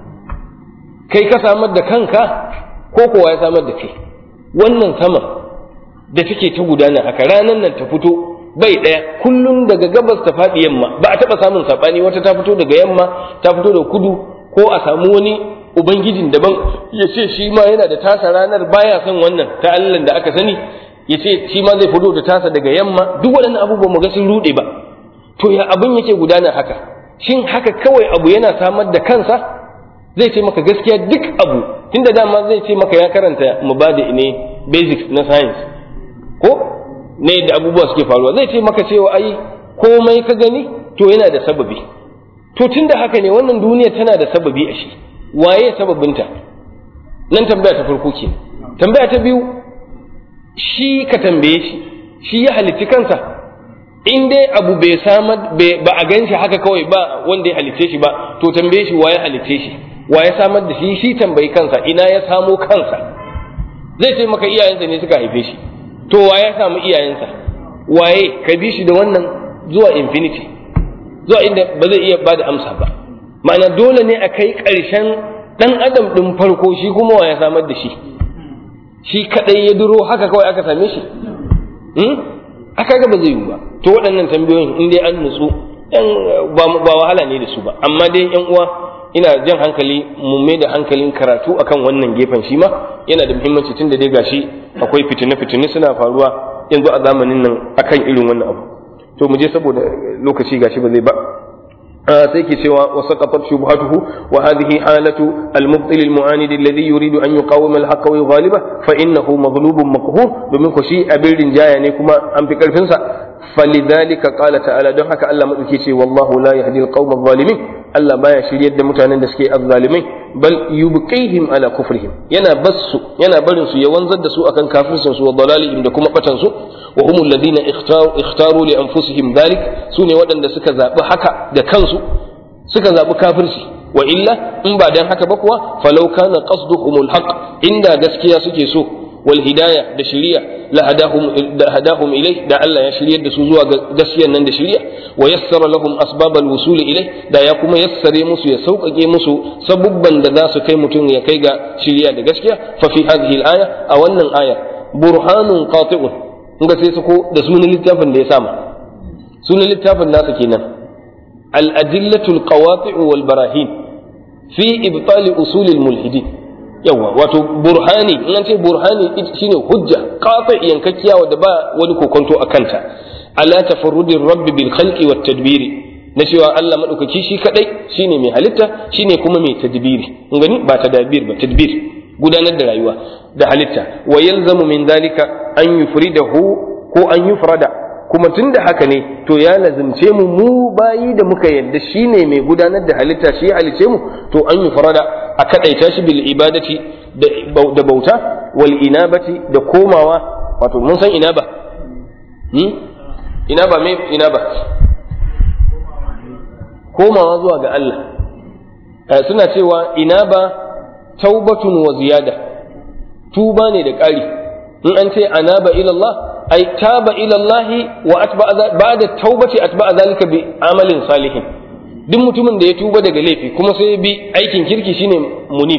kai ka samar da kanka ko kowa ya samar da kai wannan sama da take ta gudana haka ranar nan ta fito bai ɗaya kullum daga gabas ta faɗi yamma ba a taɓa samun saɓani wata ta fito daga yamma ta fito da kudu ko a samu wani ubangijin daban ya ce shi ma yana da tasa ranar baya son wannan ta Allah da aka sani ya ce shi ma zai fito da tasa daga yamma duk waɗannan abubuwan mu ga sun ruɗe ba to ya abin yake gudana haka shin haka kawai abu yana samar da kansa zai ce maka gaskiya duk abu tunda dama zai ce maka ya karanta mubadi ne basics na science ko ne da abubuwa suke faruwa zai ce maka cewa ai komai ka gani to yana da sababi to tunda haka ne wannan duniya tana da sababi a shi waye sababinta nan tambaya ta farko ke tambaya ta biyu shi ka tambaye shi shi ya halitti kansa in dai abu bai samar ba a gan shi haka kawai ba wanda ya halicce shi ba to tambaye shi waye halicce shi waye samar da shi shi tambayi kansa ina ya samo kansa zai ce maka iyayensa ne suka haife shi to waye samu iyayensa waye ka bi shi da wannan zuwa infinity zuwa inda ba zai iya bada amsa ba ma'ana dole ne a kai ƙarshen ɗan adam ɗin farko shi kuma waye samar da shi shi kaɗai ya duro haka kawai aka same shi aka ga ba zai yi ba to waɗannan tambayoyin in dai an nutsu ba wahala ne da su ba amma dai yan uwa ina jan hankali mu mai da hankalin karatu akan wannan gefen shi ma yana da muhimmanci tun da dai gashi akwai fitine-fitine suna faruwa yanzu a zamanin nan akan irin wannan abu to mu je saboda lokaci gashi ba zai ba sai ke cewa wa saqatat shubhatuhu wa hadhihi halatu al-mubtil al-mu'anid alladhi yuridu an yuqawima al-haqqa wa yughaliba fa innahu maghlubun maqhur domin ko shi abin rinjaya ne kuma an fi karfin sa falidhalika qala ta'ala don haka Allah madauke ce wallahu la yahdi al-qawma adh-dhalimin Allah baya shiryar da mutanen da suke azzalimai bal yubqihim ala kufrihim yana bassu yana barin su ya wanzar da su akan kafircin su wa dalalihim da kuma batan su wa humul ladina ikhtaru ikhtaru li anfusihim dhalik sune waɗanda suka zabi haka da kansu suka zabi kafirci wa illa in ba dan haka ba kuwa falau kana qasduhumul haqq inda gaskiya suke so wal hidaya da shiriya la hadahum da hadahum ilai da Allah ya shiryar da su zuwa ga gaskiyar nan da shiriya wa yassara lahum asbabal wusul ilai da ya kuma yassare musu ya sauƙaƙe musu sabubban da za su kai mutum ya kai ga shiriya da gaskiya fa fi hadhihi al-aya a wannan aya burhanun qati'un ga sai su ko da sunan littafin da ya sama sunan littafin nasa kenan al-adillatul qawati' wal barahin fi ibtali usulil mulhidin yawa wato burhani in an ce burhani shine hujja qati yankakkiya wadda ba wani kokonto a kanta ala tafarrudir rabbi bil khalqi wat tadbiri na cewa Allah madaukaki shi kadai shine mai halitta shine kuma mai tadbiri kun gani ba tadbir ba tadbir gudanar da rayuwa da halitta wa yalzamu min dalika an yufridahu ko an yufrada kuma tunda haka ne to ya lazimce mu mu bayi da muka yadda shine mai gudanar da halitta shi ya halice mu to an yufrada a kadaita shi bil ibadati da bauta wal inabati da komawa wato mun san inaba hmm? inaba me inaba komawa zuwa ga Allah suna cewa inaba taubatun wa ziyada tuba ne da ƙari in an ce anaba ila Allah ay taba ila Allah wa atba ba'da taubati atba zalika bi amalin salihin duk mutumin da ya tuba daga laifi kuma sai bi aikin kirki shine munib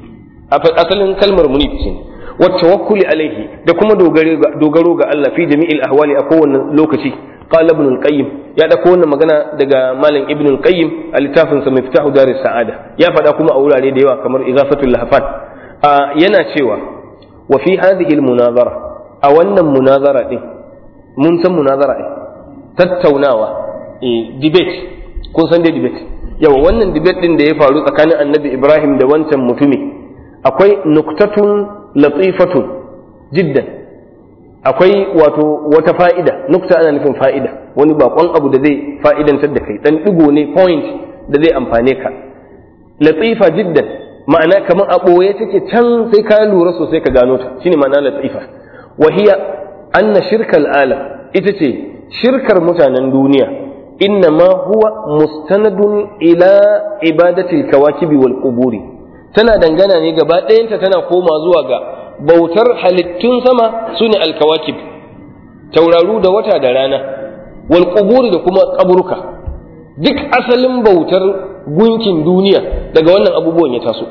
asalin kalmar munib shine wa tawakkuli alaihi da kuma dogaro ga Allah fi jami'il ahwali a kowane lokaci qala ibn al-qayyim ya dauko wannan magana daga malam ibn al-qayyim a littafin sa miftahu daris sa'ada ya faɗa kuma a wurare da yawa kamar igafatul lahfan yana cewa wa fi hadhihi al-munazara a wannan munazara din mun san munazara din tattaunawa eh debate kun san dai debate yawa wannan debate din da ya faru tsakanin annabi ibrahim da wancan mutumi akwai nuktatun latifatun jiddan akwai wato wata fa'ida nukta ana nufin fa'ida wani bakon abu da zai fa'idantar da kai dan digo ne point da zai amfane ka latifa jiddan ma'ana kamar a ɓoye take can sai ka lura sosai ka gano ta shine ma'ana latifa wa hiya anna shirkal alam ita ce shirkar mutanen duniya inna ma huwa mustanadun ila ibadatil kawakibi wal quburi tana dangana ne gaba ɗayanta tana koma zuwa ga bautar halittun sama su ne alkawakib tauraru da wata da rana wal quburi da kuma kaburuka duk asalin bautar gunkin duniya daga wannan abubuwan ya taso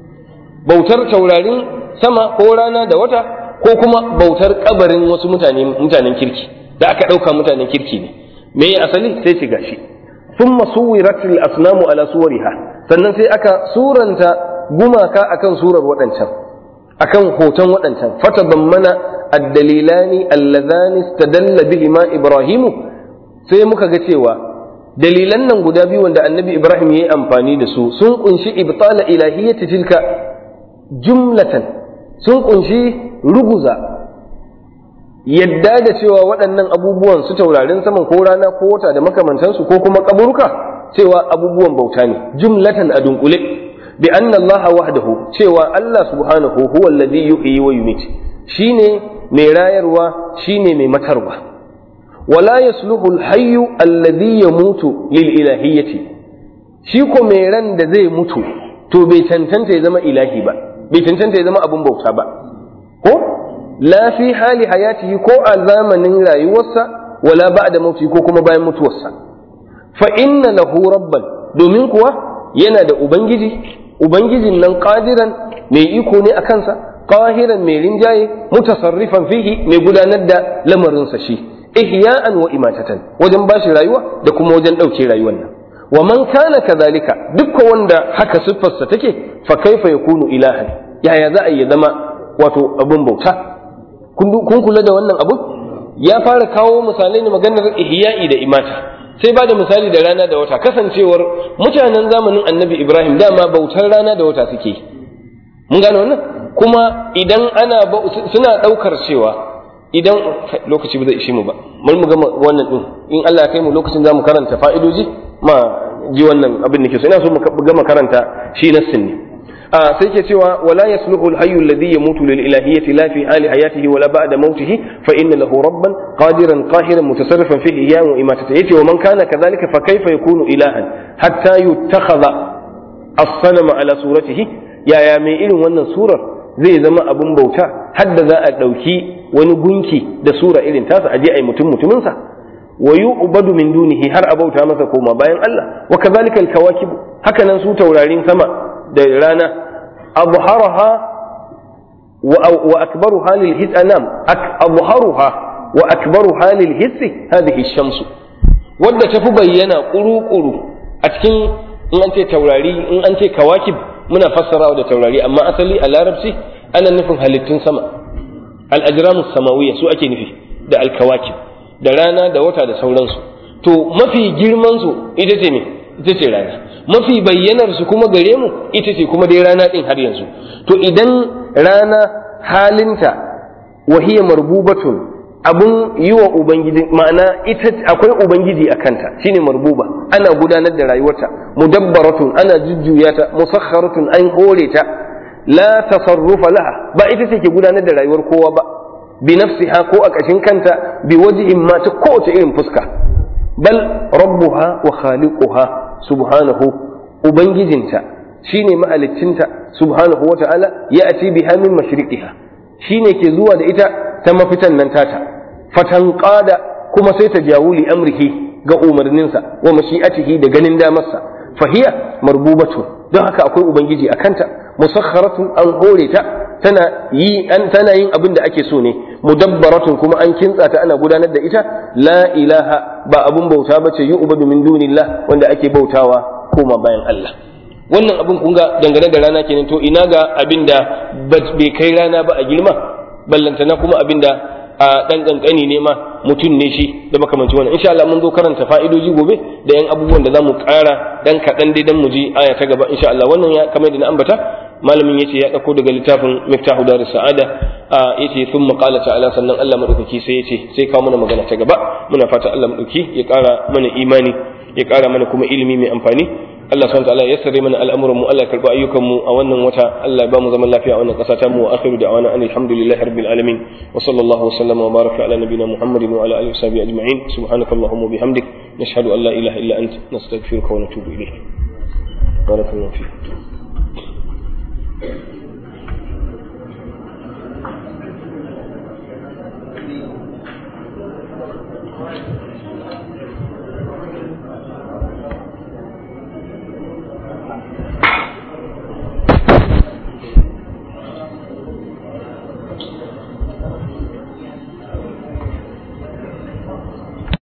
bautar taurarin sama ko rana da wata ko kuma bautar kabarin wasu mutane mutanen kirki da aka ɗauka mutanen kirki ne me ya asali sai shiga shi thumma suwirat al asnamu ala suwariha sannan sai aka suranta gumaka akan surar waɗancan akan hoton waɗancan fatabammana ad-dalilani allazani istadalla bihima ibrahimu sai muka ga cewa dalilan nan guda biyu wanda annabi ibrahim ya yi amfani da su sun kunshi ibtala ilahiyyati tilka jumlatan sun kunshi ruguza yadda da cewa waɗannan abubuwan su taurarin saman ko rana ko wata da makamantansu ko kuma kaburuka cewa abubuwan bauta ne jumlatan a dunkule bi anna Allah wahdahu cewa Allah subhanahu huwa alladhi yuhyi wa yumit shine mai rayarwa shine mai matarwa wala yasluhu al-hayyu alladhi yamutu lil ilahiyyati shi ko mai ran da zai mutu to bai cancanta ya zama ilahi ba bai cancanta ya zama abun bauta ba ko la fi hali hayatihi ko a zamanin rayuwarsa wala ba'da mauti ko kuma bayan mutuwarsa fa inna lahu rabban domin kuwa yana da ubangiji ubangijin nan qadiran mai iko ne a kansa qahiran mai rinjaye mutasarrifan fihi mai gudanar da lamarinsa shi ihya'an wa imatatan wajen bashi rayuwa da kuma wajen ɗauke rayuwar nan wa man kana kadhalika dukkan wanda haka siffarsa take fa kaifa yakunu ilahan yaya za a yi zama wato abun bauta kun kula da wannan abun ya fara kawo misalai ne maganar ihya'i da imata sai ba da misali da rana da wata kasancewar mutanen zamanin annabi ibrahim dama bautar rana da wata suke mun gane wannan kuma idan ana suna ɗaukar cewa idan lokaci ba zai ishe mu ba mun mu gama wannan din in Allah ya kai mu lokacin zamu karanta fa'idoji ma ji wannan abin da ke so ina so mu gama karanta shi nassin ne a sai ke cewa wala yasluhu al-hayyu alladhi yamutu lil ilahiyyati la fi hali hayatihi wala ba'da mautihi fa inna lahu rabban qadiran qahiran mutasarrifan fihi iyyahu wa imatata yace wa man kana kadhalika fa kayfa yakunu ilahan hatta yuttakhadha as-sanama ala suratihi yaya mai irin wannan surar zai zama abun bauta hadda za a ɗauki wani gunki da sura irin tasa aje ai mutum mutuminsa wa yu'badu min dunihi har a bauta masa koma bayan Allah wa kadhalika al-kawakib haka nan su taurarin sama da rana abharaha wa akbaruha lil his anam abharuha wa akbaruha lil his hadhihi ash-shamsu wadda tafi bayyana kuru-kuru a cikin in an ce taurari in an ce kawakib muna fassarawa da taurari amma asali a larabci ana nufin halittun sama al-ajramus samawiyya su ake nufi da al-kawakib da rana da wata da sauransu to mafi girman su ita ce me ita ce rana mafi bayyanar su kuma gare mu ita ce kuma dai rana din har yanzu to idan rana halinta wahiya marbubatun abun yi wa ubangiji ma'ana ita akwai ubangiji a kanta shine marbuba ana gudanar da rayuwarta mudabbaratun ana jujjuya ta musakharatun an hore ta la tasarrufa laha ba ita ce ke gudanar da rayuwar kowa ba bi nafsiha ko a kashin kanta bi wajhin ma ta kowace irin fuska bal rabbuha wa khaliquha subhanahu ubangijinta shine mahaliccinta subhanahu wa ta'ala ya ati biha min mashriqiha shine ke zuwa da ita ta mafitan nan tata fatanqada kuma sai ta jawuli amrihi ga umarninsa wa mashi'atihi da ganin damarsa fahiya marbubatu don haka akwai ubangiji a kanta musakharatun an hore ta tana yi an tana yin abin da ake so ne mudabbaratun kuma an kintsa ta ana gudanar da ita la ilaha ba abun bauta bace yu'badu min dunillah wanda ake bautawa koma bayan Allah wannan abin kun ga dangane da rana kenan to ina ga abin da bai kai rana ba a girma ballantana kuma abin da a dan kankani ne ma mutum ne shi da makamanci wannan insha Allah mun zo karanta fa'idoji gobe da yan abubuwan da zamu ƙara dan kaɗan dai dan mu ji aya ta gaba insha Allah wannan ya kamar da na ambata malamin yace ya dauko daga littafin miftahu darus sa'ada yace thumma qala ta'ala sannan Allah madaukaki sai yace sai kawo mana magana ta gaba muna fata Allah madauki ya ƙara mana imani ya ƙara mana kuma ilimi mai amfani Allah subhanahu wa ta'ala ya sare mana al'amuran mu Allah ya karba ayyukan mu a wannan wata Allah ya ba mu zaman lafiya a wannan ƙasa ta mu wa akhiru da'wana alhamdulillahi rabbil alamin wa sallallahu wa sallama wa baraka ala nabiyyina muhammadin wa ala alihi wa sahbihi ajma'in subhanakallahumma wa bihamdik nashhadu an la ilaha illa anta nastaghfiruka wa natubu ilayk barakallahu fiik Thank you.